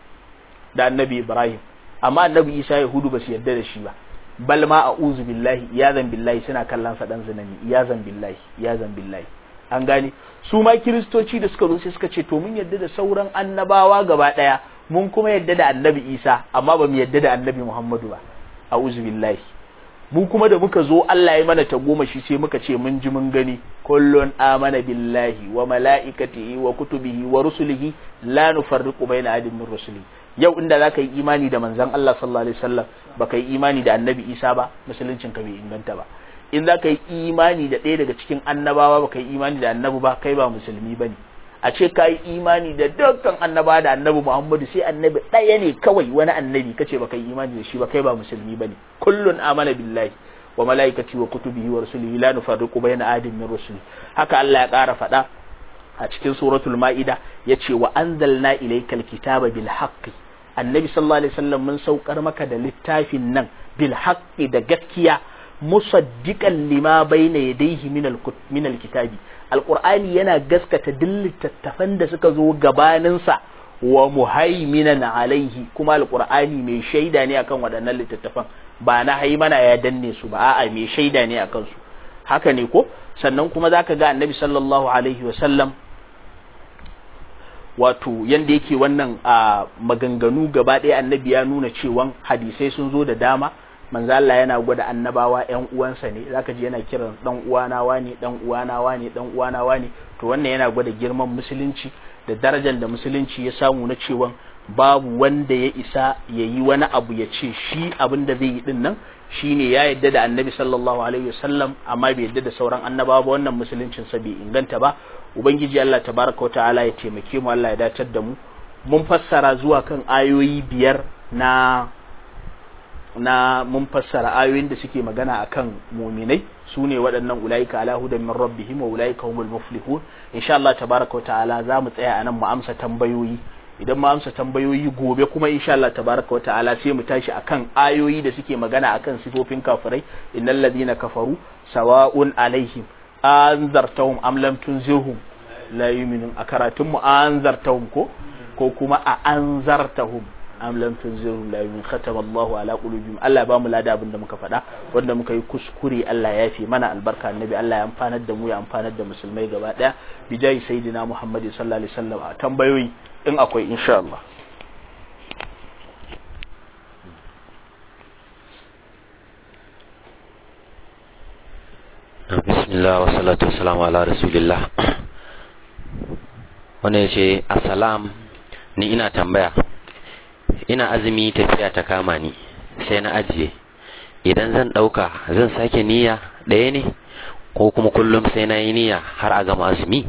S2: da annabi Ibrahim amma annabi Isa yahudu ba su yarda da shi ba bal ma a'udhu billahi iyazan billahi suna kallon sa dan zinani iyazan billahi iyazan billahi an gane su ma kiristoci da suka zo sai suka ce to mun yadda da sauran annabawa gaba daya mun kuma yadda da annabi isa amma ba mu yadda da annabi muhammadu ba a'udhu billahi mu kuma da muka zo Allah ya mana goma shi sai muka ce mun ji mun gani kullun amana billahi wa mala'ikatihi wa kutubihi wa rusulihi la nufarriqu baina ahadin min rusulihi yau inda zaka yi imani da manzon Allah sallallahu alaihi wasallam baka yi imani da annabi Isa ba musuluncin ka bai inganta ba in za ka yi imani da ɗaya daga cikin annabawa ba ka yi imani da annabi ba kai ba musulmi ba ne a ce ka yi imani da dukkan annabawa da annabi muhammadu sai annabi ɗaya ne kawai wani annabi ka ce ba ka yi imani da shi ba kai ba musulmi ba ne kullun amana billahi wa malaikati wa kutubihi wa rusulihi la nufarriqu bayna ahadin min rusuli haka Allah ya ƙara faɗa a cikin suratul ma'ida yace wa anzalna ilaykal kitaba bil haqqi annabi sallallahu alaihi wasallam mun saukar maka da littafin nan bil haqqi da gaskiya musaddiqan lima bayna yadayhi min al min al kitabi alqur'ani yana gaskata duk littattafan da suka zo gabanin sa wa muhaiminan alaihi kuma alqur'ani mai shaida ne akan waɗannan littattafan ba na haimana ya danne su ba a'a mai shaida ne akan su haka ne ko sannan kuma zaka ga annabi sallallahu alaihi wasallam wato yanda yake wannan a maganganu gaba ɗaya annabi ya nuna cewa hadisai sun zo da dama manzo Allah yana gwada annabawa ƴan uwansa ne zaka ji yana kiran dan uwana wani dan uwana wani dan uwana wani to wannan yana gwada girman musulunci da darajar da musulunci ya samu na cewa babu wanda ya isa ya yi wani abu ya ce shi abin da zai yi din nan shine ya yadda da annabi sallallahu alaihi wasallam amma bai yadda da sauran annabawa ba wannan musuluncin sa bai inganta ba ubangiji Allah tabaraka ta'ala ya taimake mu Allah ya dacar da mu mun fassara zuwa kan ayoyi biyar na na mun fassara ayoyin da suke magana akan muminai su ne waɗannan ulaika ala hudan min rabbihim wa ulaika humul muflihun insha Allah tabaraka ta'ala za mu tsaya anan mu amsa tambayoyi idan mu amsa tambayoyi gobe kuma insha Allah tabaraka ta'ala sai mu tashi akan ayoyi da suke magana akan sifofin kafirai innal ladina kafaru sawa'un alaihim anzartahum am lam tunzirhum la yu'minun a karatun mu anzartahum ko ko kuma a anzartahum am lam tunzirhum la yu'minun khatama Allahu ala qulubihim Allah ba mu lada abin da muka faɗa wanda muka yi kuskure Allah ya fi mana albarka annabi Allah ya amfanar da mu ya amfanar da musulmai gaba daya bijai sayyidina Muhammad sallallahu alaihi wasallam a tambayoyi in akwai insha Allah
S3: bismillah wa salatu wassalamu ala rasulillah wanda ya ce assalam ni ina tambaya ina azumi tafiya ta kama ni sai na ajiye idan zan ɗauka zan sake niyya ɗaya ne ko kuma kullum sai na yi niyya har a gama azumi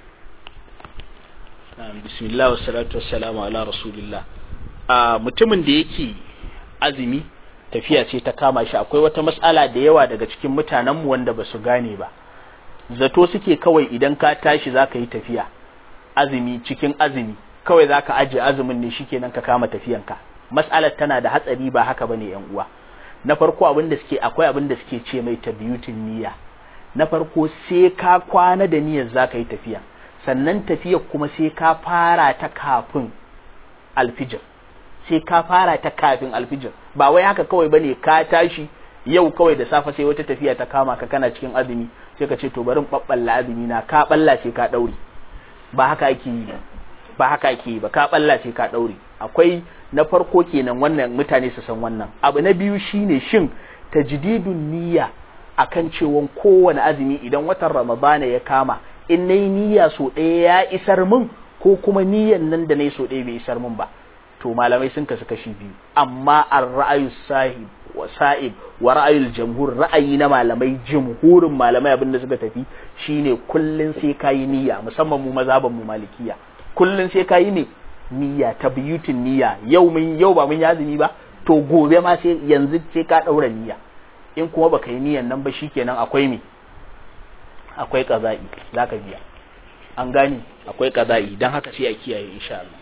S2: bismillah wa salatu wassalamu ala rasulillah a mutumin da yake azumi tafiya ce ta kama shi akwai wata matsala da yawa daga cikin mutanenmu wanda ba su gane ba zato suke kawai idan ka tashi za ka yi tafiya azumi cikin azumi kawai za ka ajiye azumin ne shikenan ka kama tafiyanka matsalar tana da hatsari ba haka bane yan uwa na farko abin da suke akwai abin da suke ce mai tabiyutin niyya na farko sai ka kwana da niyyar za ka yi tafiya sannan tafiyar kuma sai ka fara ta kafin alfijir sai ka fara ta kafin alfijir ba wai haka kawai bane ka tashi yau kawai da safe sai wata tafiya ta kama ka kana cikin azumi sai ka ce to bari in babballa azumi na ka balla sai ka daure ba haka ake yi ba haka ake yi ba ka balla sai ka daure akwai na farko kenan wannan mutane su san wannan abu na biyu shine shin tajdidun niyya akan cewon kowane azumi idan watan ramadana ya kama in nayi niyya so ɗaya ya isar min ko kuma niyyan nan da nayi so ɗaya bai isar min ba to malamai sun kasu kashi biyu amma ar ra'ayu sahib wa sa'ib wa ra'ayul jamhur ra'ayi na malamai jumhurin malamai abin da suka tafi shine kullun sai kayi niyya musamman mu mazhaban mu malikiya kullun sai kayi ne niyya tabyutin niyya yau mun yau ba mun yazumi ba to gobe ma sai yanzu sai ka daura niyya in kuma baka yi niyyan nan ba shikenan akwai me akwai qaza'i zaka biya an gane akwai qaza'i dan haka sai a kiyaye insha Allah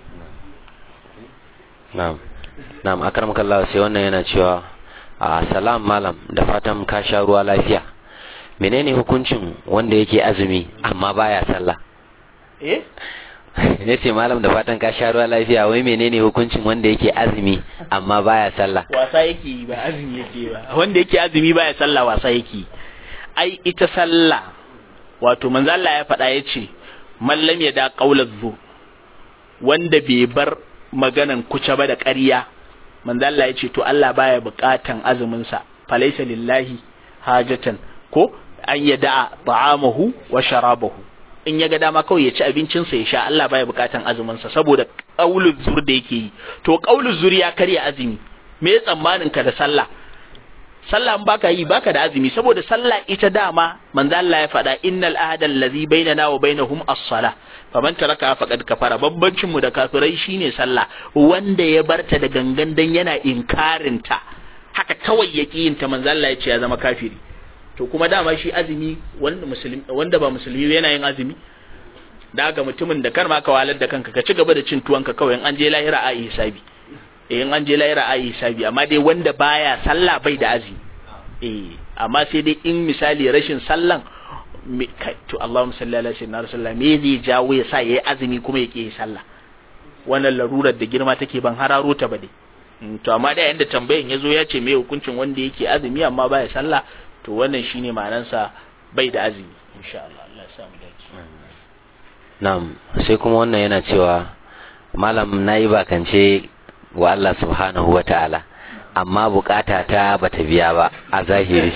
S3: na'am na'am akramakallah sai wannan yana cewa a salam malam da fatan ka sha ruwa lafiya menene hukuncin wanda yake azumi amma baya sallah
S2: eh
S3: ne ce malam da fatan ka sha ruwa lafiya wai menene hukuncin wanda yake azumi amma baya sallah
S2: wasa yake yi ba azumi yake ba wanda yake azumi baya sallah wasa yake ai ita sallah wato manzo Allah ya faɗa yace mallam ya da qaulaz zu wanda bai bar maganan kuce ba da ƙarya manzo Allah ya ce to Allah baya buƙatan azumin sa falaysa lillahi hajatan ko an yada ta'amahu wa sharabahu in ya ga dama kawai ya ci abincin sa ya sha Allah baya buƙatan azumin sa saboda qaulul zur da yake yi to qaulul zur ya karya azumi me tsammanin ka da sallah sallah in baka yi baka da azumi saboda sallah ita dama manzo Allah ya faɗa innal ahada allazi bainana wa bainahum as-salah faman taraka faqad kafara babbancin mu da kafirai shine sallah wanda ya barta da gangan dan yana inkarin ta haka kawai yake yin ta manzo Allah ya ce ya zama kafiri to kuma dama shi azumi wanda musulmi wanda ba musulmi yana yin azumi da ga mutumin da kar ma ka walar da kanka ka ci gaba da cin tuwanka kawai in an je lahira a yi hisabi in an je lahira a yi hisabi amma dai wanda baya sallah bai da azumi eh amma sai dai in misali rashin sallan to Allahumma salli ala sayyidina rasulullah me zai jawo ya sa yayi azumi kuma ya yi sallah wannan larurar da girma take ban hararo ta ba dai to amma da yanda tambayan yazo ya ce me hukuncin wanda yake azumi amma baya sallah to wannan shine ma'anansa bai da azumi insha Allah Allah ya samu dace
S3: na'am sai kuma wannan yana cewa malam nayi bakance wa Allah subhanahu wa ta'ala amma bukata ta bata biya ba a zahiri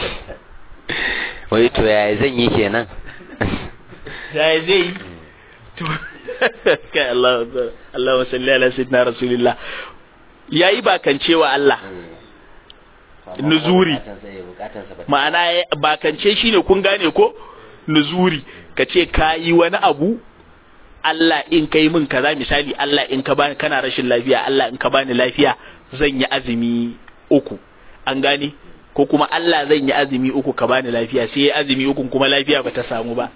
S3: wai to yaya zan yi kenan
S2: yaya zai yi to kai Allah Allah salli ala sayyidina rasulillah yayi bakance wa Allah nuzuri ma'ana bakance shine kun gane ko nuzuri ka ce ka yi wani abu Allah in ka yi min kaza misali Allah in ka bani kana rashin lafiya Allah in ka bani lafiya zan yi azumi uku an gane ko kuma Allah zan yi azumi uku ka bani lafiya sai ya azumi uku kuma lafiya bata samu ba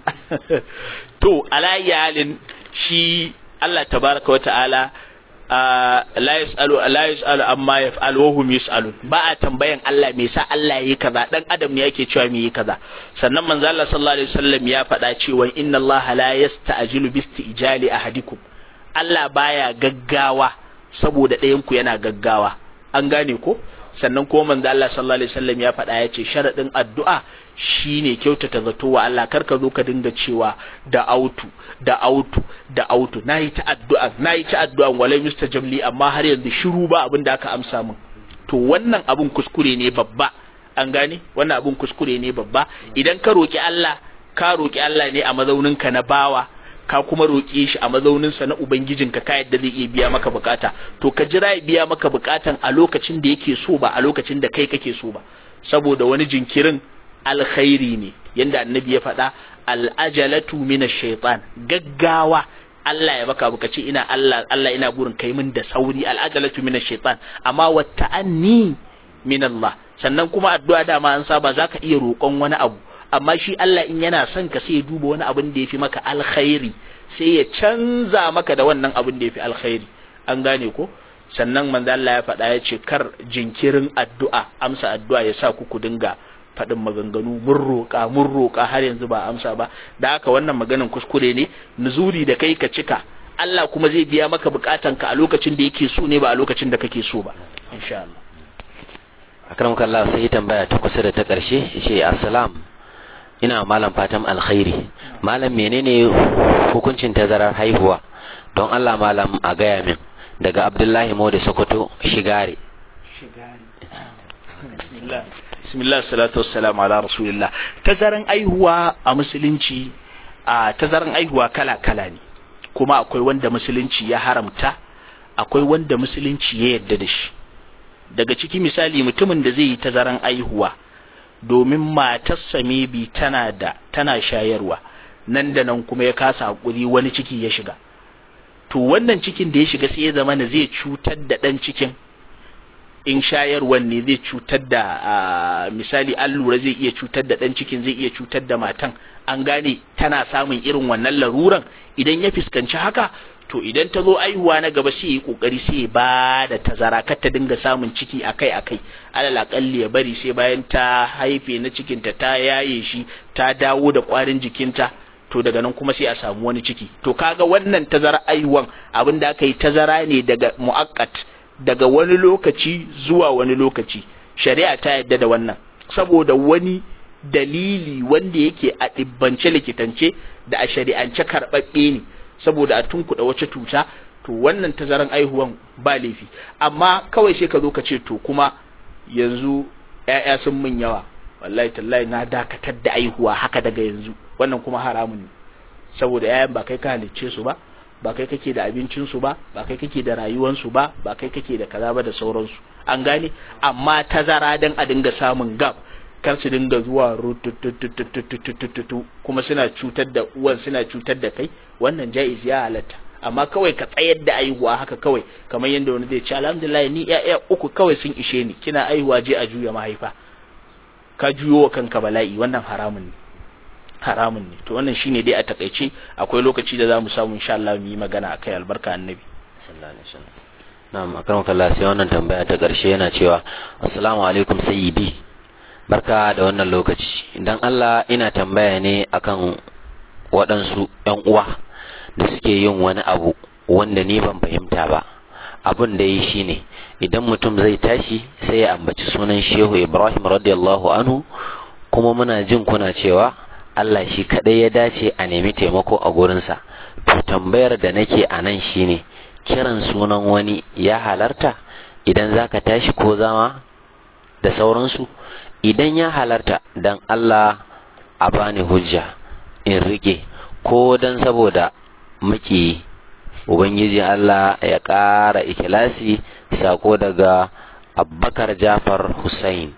S2: to alayyi halin shi Allah tabaraka wata'ala la yas'alu la yas'alu amma yaf'al wa hum yas'alun ba a tambayan Allah me yasa Allah yayi kaza dan adam ne yake cewa me yi kaza sannan manzo Allah sallallahu alaihi wasallam ya faɗa cewa inna Allah la yasta'jilu bi istijali ahadikum Allah baya gaggawa saboda ɗayan ku yana gaggawa an gane ko sannan kuma manzo Allah sallallahu alaihi wasallam ya faɗa ya ce sharadin addu'a shine kyautata zato wa Allah kar ka zo ka dinga cewa da autu da autu da autu nayi ta addu'a nayi ta addu'a walai mustajab li amma har yanzu shiru ba abin da aka amsa min to wannan abun kuskure ne babba an gane wannan abun kuskure ne babba idan ka roki Allah ka roki Allah ne a mazaunin ka na bawa ka kuma roƙe shi a mazauninsa na ubangijinka ka yadda zai iya biya maka bukata to ka jira ya biya maka bukatan a lokacin da yake so ba a lokacin da kai kake so ba saboda wani jinkirin alkhairi ne yanda annabi ya faɗa al'ajalatu min shaitan gaggawa Allah ya baka buka ce ina Allah Allah ina burin kai min da sauri al'ajalatu min shaitan amma wa ta'anni min Allah sannan kuma addu'a dama an saba zaka iya roƙon wani abu amma shi Allah in yana son ka sai ya duba wani abin da ya fi maka alkhairi sai ya canza maka da wannan abin da ya fi alkhairi an gane ko sannan manzo Allah ya faɗa ya ce kar jinkirin addu'a amsa addu'a ya sa ku ku dinga faɗin maganganu mun roƙa mun roƙa har yanzu ba amsa ba da haka wannan maganan kuskure ne nuzuri da kai ka cika Allah kuma zai biya maka bukatanka a lokacin da yake so ne ba a lokacin da kake so ba insha Allah
S3: akram kallah sai tambaya ta kusa da ta ƙarshe ce assalam ina malam fatan alkhairi malam menene hukuncin tazarar haihuwa don Allah malam a gaya min daga Abdullahi Mode Sokoto shigare
S2: bismillah salatu wassalamu ala rasulillah tazaran aihuwa a musulunci a tazaran aihuwa kala kala ne kuma akwai wanda musulunci ya haramta akwai wanda musulunci ya yarda da shi daga ciki misali mutumin da zai yi tazaran aihuwa domin matarsa maybe tana da tana shayarwa nan da nan kuma ya kasa hakuri wani ciki ya shiga to wannan cikin da ya shiga sai ya zama na zai cutar da ɗan cikin in shayarwan ne zai cutar da misali an lura zai iya cutar da ɗan cikin zai iya cutar da matan an gane tana samun irin wannan laruran idan ya fuskanci haka to idan ta zo aihuwa na gaba sai yi kokari sai ba da tazara kar ta dinga samun ciki akai akai alal akalli ya bari sai bayan ta haife na cikinta ta yaye shi ta dawo da kwarin jikinta to daga nan kuma sai a samu wani ciki to kaga wannan tazara aihuwan abin da aka yi tazara ne daga mu'akkat daga wani lokaci zuwa wani lokaci shari'a ta yadda da wannan saboda wani dalili wanda yake a ɗibbance likitance da a shari'ance karɓaɓɓe ne saboda a tunkuɗa wace cuta to wannan tazaran aihuwan ba laifi amma kawai sai ka zo ka ce to kuma yanzu ƴaƴa sun min yawa wallahi tallahi na dakatar da aihuwa haka daga yanzu wannan kuma haramun ne saboda ƴaƴan ba kai ka halicce su ba ba kai kake da abincin su ba ba kai kake da rayuwar su ba ba kai kake da kaza ba da sauransu an gane amma tazara dan a dinga samun gab kar su dinga zuwa rutututututututu kuma suna cutar da uwan suna cutar da kai wannan jaiz ya halatta amma kawai ka tsayar da aihuwa haka kawai kamar yadda wani zai ce alhamdulillah ni ƴaƴa uku kawai sun ishe ni kina aihuwa je a juya mahaifa ka juyo wa kanka bala'i wannan haramun ne haramun ne to wannan shine dai a takaice akwai lokaci da zamu samu insha Allah mu yi magana akai albarka annabi
S3: sallallahu alaihi wasallam na'am akram kallah sai wannan tambaya ta karshe yana cewa assalamu alaikum sayyidi barka da wannan lokaci idan Allah ina tambaya ne akan waɗansu ƴan uwa da suke yin wani abu wanda ni ban fahimta ba abun da yi shine idan mutum zai tashi sai ya ambaci sunan shehu ibrahim radiyallahu anhu kuma muna jin kuna cewa Allah shi kadai ya dace a nemi taimako a gurinsa to tambayar da nake a nan shine kiran sunan wani ya halarta idan zaka tashi ko zama da sauransu idan ya halarta dan Allah a bani hujja in rike ko dan saboda maki ubangiji Allah ya ƙara ikilasi sako daga Abubakar Jafar Hussein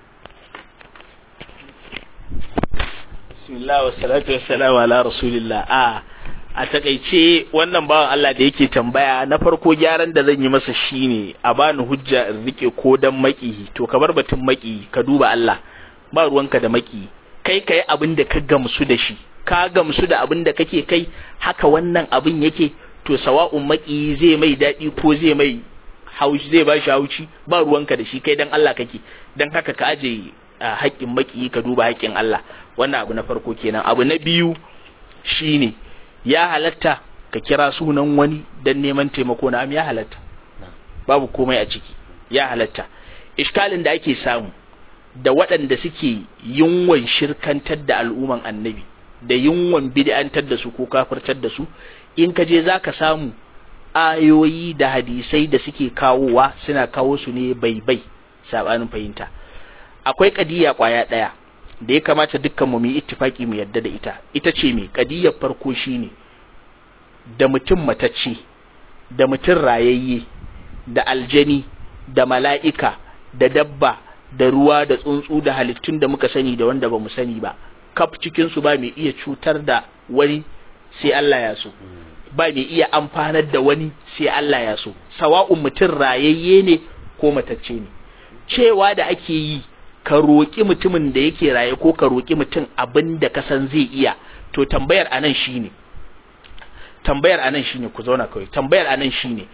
S2: bismillah wa salatu wassalamu ala rasulillah a a takaice wannan bawan Allah da yake tambaya na farko gyaran da zan yi masa shine a bani hujja in rike ko dan maki to ka bar batun maki ka duba Allah ba ruwanka da maki kai kai abin da ka gamsu da shi ka gamsu da abin da kake kai haka wannan abin yake to sawa'un maki zai mai daɗi ko zai mai haushi zai ba shi haushi ba ruwanka da shi kai dan Allah kake dan haka ka aje haƙƙin maki ka duba haƙƙin Allah wannan abu na farko kenan abu na biyu shine ya halatta ka kira sunan wani dan neman taimako na am ya halatta babu komai a ciki ya halatta iskalin da ake samu da waɗanda suke yunwan shirkantar da al'umman annabi da yunwan bid'antar da su ko kafirtar da su in ka je zaka samu ayoyi da hadisai da suke kawowa suna kawo su ne bai bai sabanin fahimta akwai kadiya kwaya daya da ya kamata dukkan mu yi ittifaki mu yadda da ita ita ce me kadiyar farko shine da mutum matacce da mutum rayayye da aljani da mala'ika da dabba da ruwa da tsuntsu da halittun da muka sani da wanda ba mu sani ba kaf cikin su ba mai iya cutar da wani sai Allah ya so ba mai iya amfanar da wani sai Allah ya so sawa'un mutum rayayye ne ko matacce ne cewa da ake yi ka roƙi mutumin da yake raye ko ka roƙi mutum abin da ka san zai iya to tambayar anan shine tambayar anan shine ku zauna kawai tambayar anan shine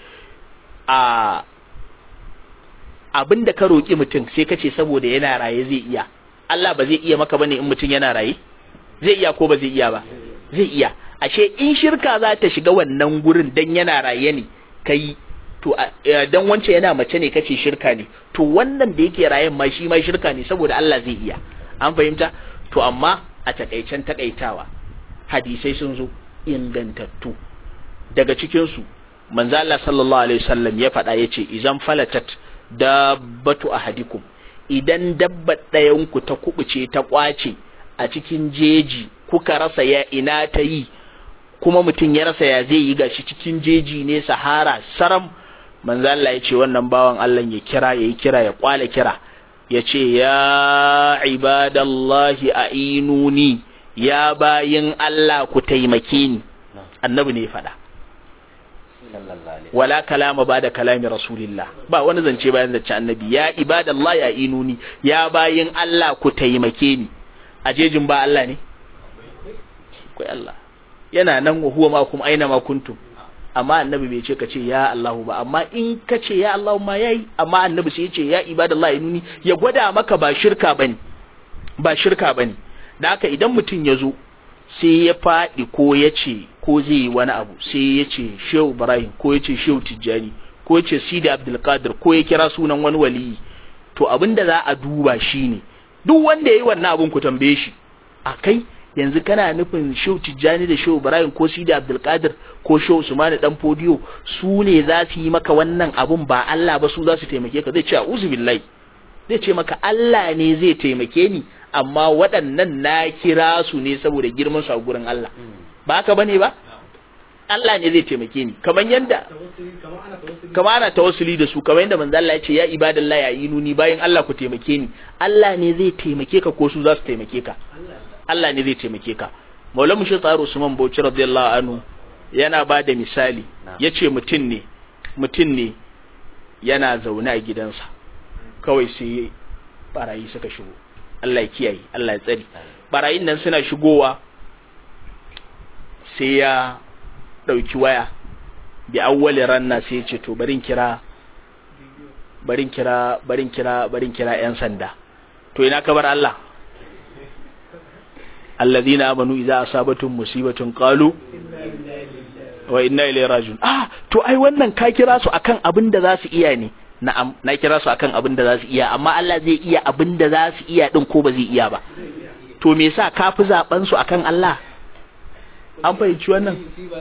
S2: a abin da ka roƙi mutum sai ka ce saboda yana raye zai iya Allah ba zai iya maka bane in mutum yana raye zai iya ko ba zai iya ba zai iya ashe in shirka za ta shiga wannan gurin dan yana raye ne kai to dan wance yana mace ne kace shirka ne to wannan da yake rayen ma shi ma shirka ne saboda Allah zai iya an fahimta to amma a takaicen takaitawa hadisai sun zo ingantattu daga cikin su manzo Allah sallallahu alaihi wasallam ya faɗa yace idan falatat dabbatu ahadikum idan dabbar ɗayan ku ta kubuce ta kwace a cikin jeji kuka rasa ya ina ta yi kuma mutum ya rasa ya zai yi gashi cikin jeji ne sahara saram manzo Allah ya ce wannan bawan Allah ya kira ya yi kira ya kwale kira ya ce ya ibadallahi a'inuni ya bayin Allah ku taimake ni annabi ne ya faɗa wala kalama ba da kalami rasulillah ba wani zance bayan zance annabi ya ibadallahi a'inuni ya bayin Allah ku taimake ni a jejin ba Allah ne akwai Allah yana nan wa huwa ma kuma aina ma kuntum amma annabi bai ce ka ce ya Allahu ba amma in ka ce ya Allahu ma yayi amma annabi sai ya ce ya ibadallahi inuni ya gwada maka ba shirka bane ba shirka bane da haka idan mutum ya zo sai ya faɗi ko ya ce ko zai yi wani abu sai ya ce Shehu Ibrahim ko ya ce Shehu Tijjani ko ya ce Sidi Abdul Qadir ko ya kira sunan wani waliyi to abin da za a duba shine duk wanda yayi wannan abun ku tambaye shi a kai yanzu kana nufin Shehu Tijjani da Shehu Ibrahim ko Sidi Abdul Qadir ko Shehu Usman dan Fodiyo su ne za su yi maka wannan abun ba Allah ba su za su taimake ka zai ce a'udhu billahi zai ce maka Allah ne zai taimake ni amma waɗannan na kira su ne saboda girman su a gurin Allah ba haka bane ba Allah ne zai taimake ni kamar yanda kamar ana tawassuli da su kamar yanda manzo Allah ya ce ya ibadallahi ya yinuni bayan Allah ku taimake ni Allah ne zai taimake ka ko su za su taimake ka Allah ne zai taimake ka Maulana Mushi Tsaro Usman Bauchi radiyallahu anhu yana ba da misali yace mutum ne mutum ne yana zaune a gidansa kawai sai barayi suka shigo Allah ya kiyaye Allah ya tsari barayin nan suna shigowa sai ya ɗauki waya bi awwali ranna sai ya ce to barin kira barin kira barin kira barin kira yan sanda to ina kabar Allah alladhina amanu idza asabatum musibatun qalu wa inna ilayhi rajiun ah to ai wannan ka kira su akan abin da za su iya ne na'am na kira su akan abin da za su iya amma Allah zai iya abin da za su iya din ko ba zai iya ba to me yasa ka fi zaben su akan Allah an fahimci wannan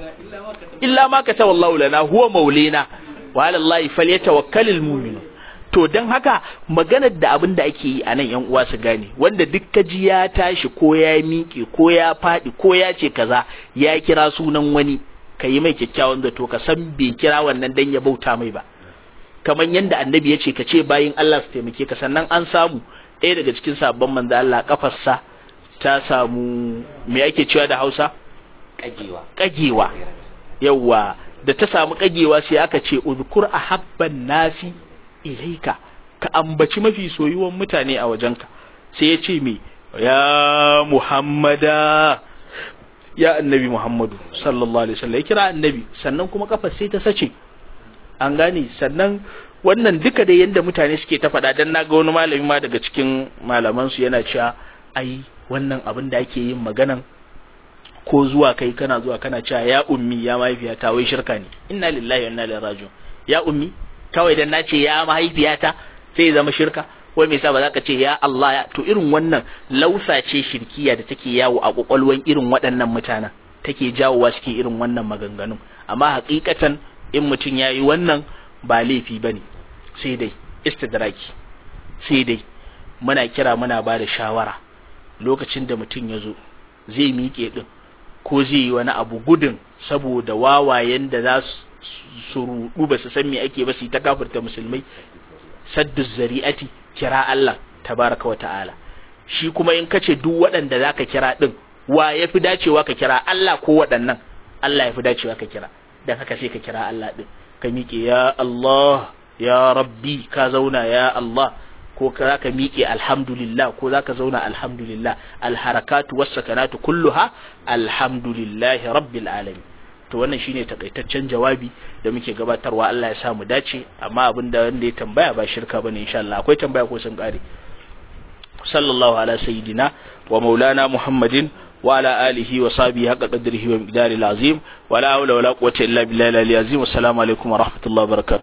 S2: illa ma kata wallahu lana huwa maulina wa ala Allah falyatawakkalul mu'minun to dan haka maganar da abin da ake yi a nan yan uwa su gane wanda duk kaji ya tashi ko ya miƙe ko ya faɗi ko ya ce kaza ya kira sunan wani ka yi mai kyakkyawan zato ka san bai kira wannan dan ya bauta mai ba kamar yadda annabi ya ce ka ce bayin Allah su taimake ka sannan an samu ɗaya daga cikin sabon manzo Allah kafarsa ta samu me ake cewa da Hausa
S3: kagewa
S2: kagewa yawa da ta samu kagewa sai aka ce uzkur ahabban nasi ilaika ka ambaci mafi soyuwan mutane a wajenka sai ya ce me ya muhammada ya annabi muhammadu sallallahu alaihi wasallam ya kira annabi sannan kuma kafar sai ta sace an gane sannan wannan duka da yanda mutane suke ta faɗa dan naga wani malami ma daga cikin malaman su yana cewa ai wannan abin da ake yin maganan ko zuwa kai kana zuwa kana cewa ya ummi ya mahaifiyata wai shirka ne inna lillahi wa inna ilaihi raji'un ya ummi kawai dan na ce ya mahaifiyata sai zama shirka wai me yasa ba za ka ce ya Allah ya to irin wannan lausa ce shirkiya da take yawo a kwakwalwan irin waɗannan mutanen take jawowa cikin irin wannan maganganun amma hakikatan in mutum ya yi wannan ba laifi ba ne sai dai istidraki sai dai muna kira muna ba da shawara lokacin da mutum ya zo zai miƙe ɗin ko zai yi wani abu gudun saboda wawayen da za su rudu ba su san me ake ba su ta kafirta musulmai saddu zari'ati kira Allah tabaraka wa ta'ala shi kuma in kace duk waɗanda zaka kira din wa yafi dacewa ka kira Allah ko waɗannan Allah yafi dacewa ka kira dan haka sai ka kira Allah din ka miƙe ya Allah ya rabbi ka zauna ya Allah ko za ka miƙe alhamdulillah ko za ka zauna alhamdulillah alharakatu wassakanatu kulluha alhamdulillahi rabbil alamin to wannan shine takaitaccen jawabi da muke gabatarwa Allah ya sa mu dace amma abinda wanda ya tambaya ba shirka bane insha Allah akwai tambaya ko sun kare sallallahu ala sayyidina wa maulana muhammadin wa ala alihi wa sahbihi haqqa qadrihi wa miqdaril azim wa la hawla wa la quwwata illa billahi al-azim assalamu alaikum wa rahmatullahi wa barakatuh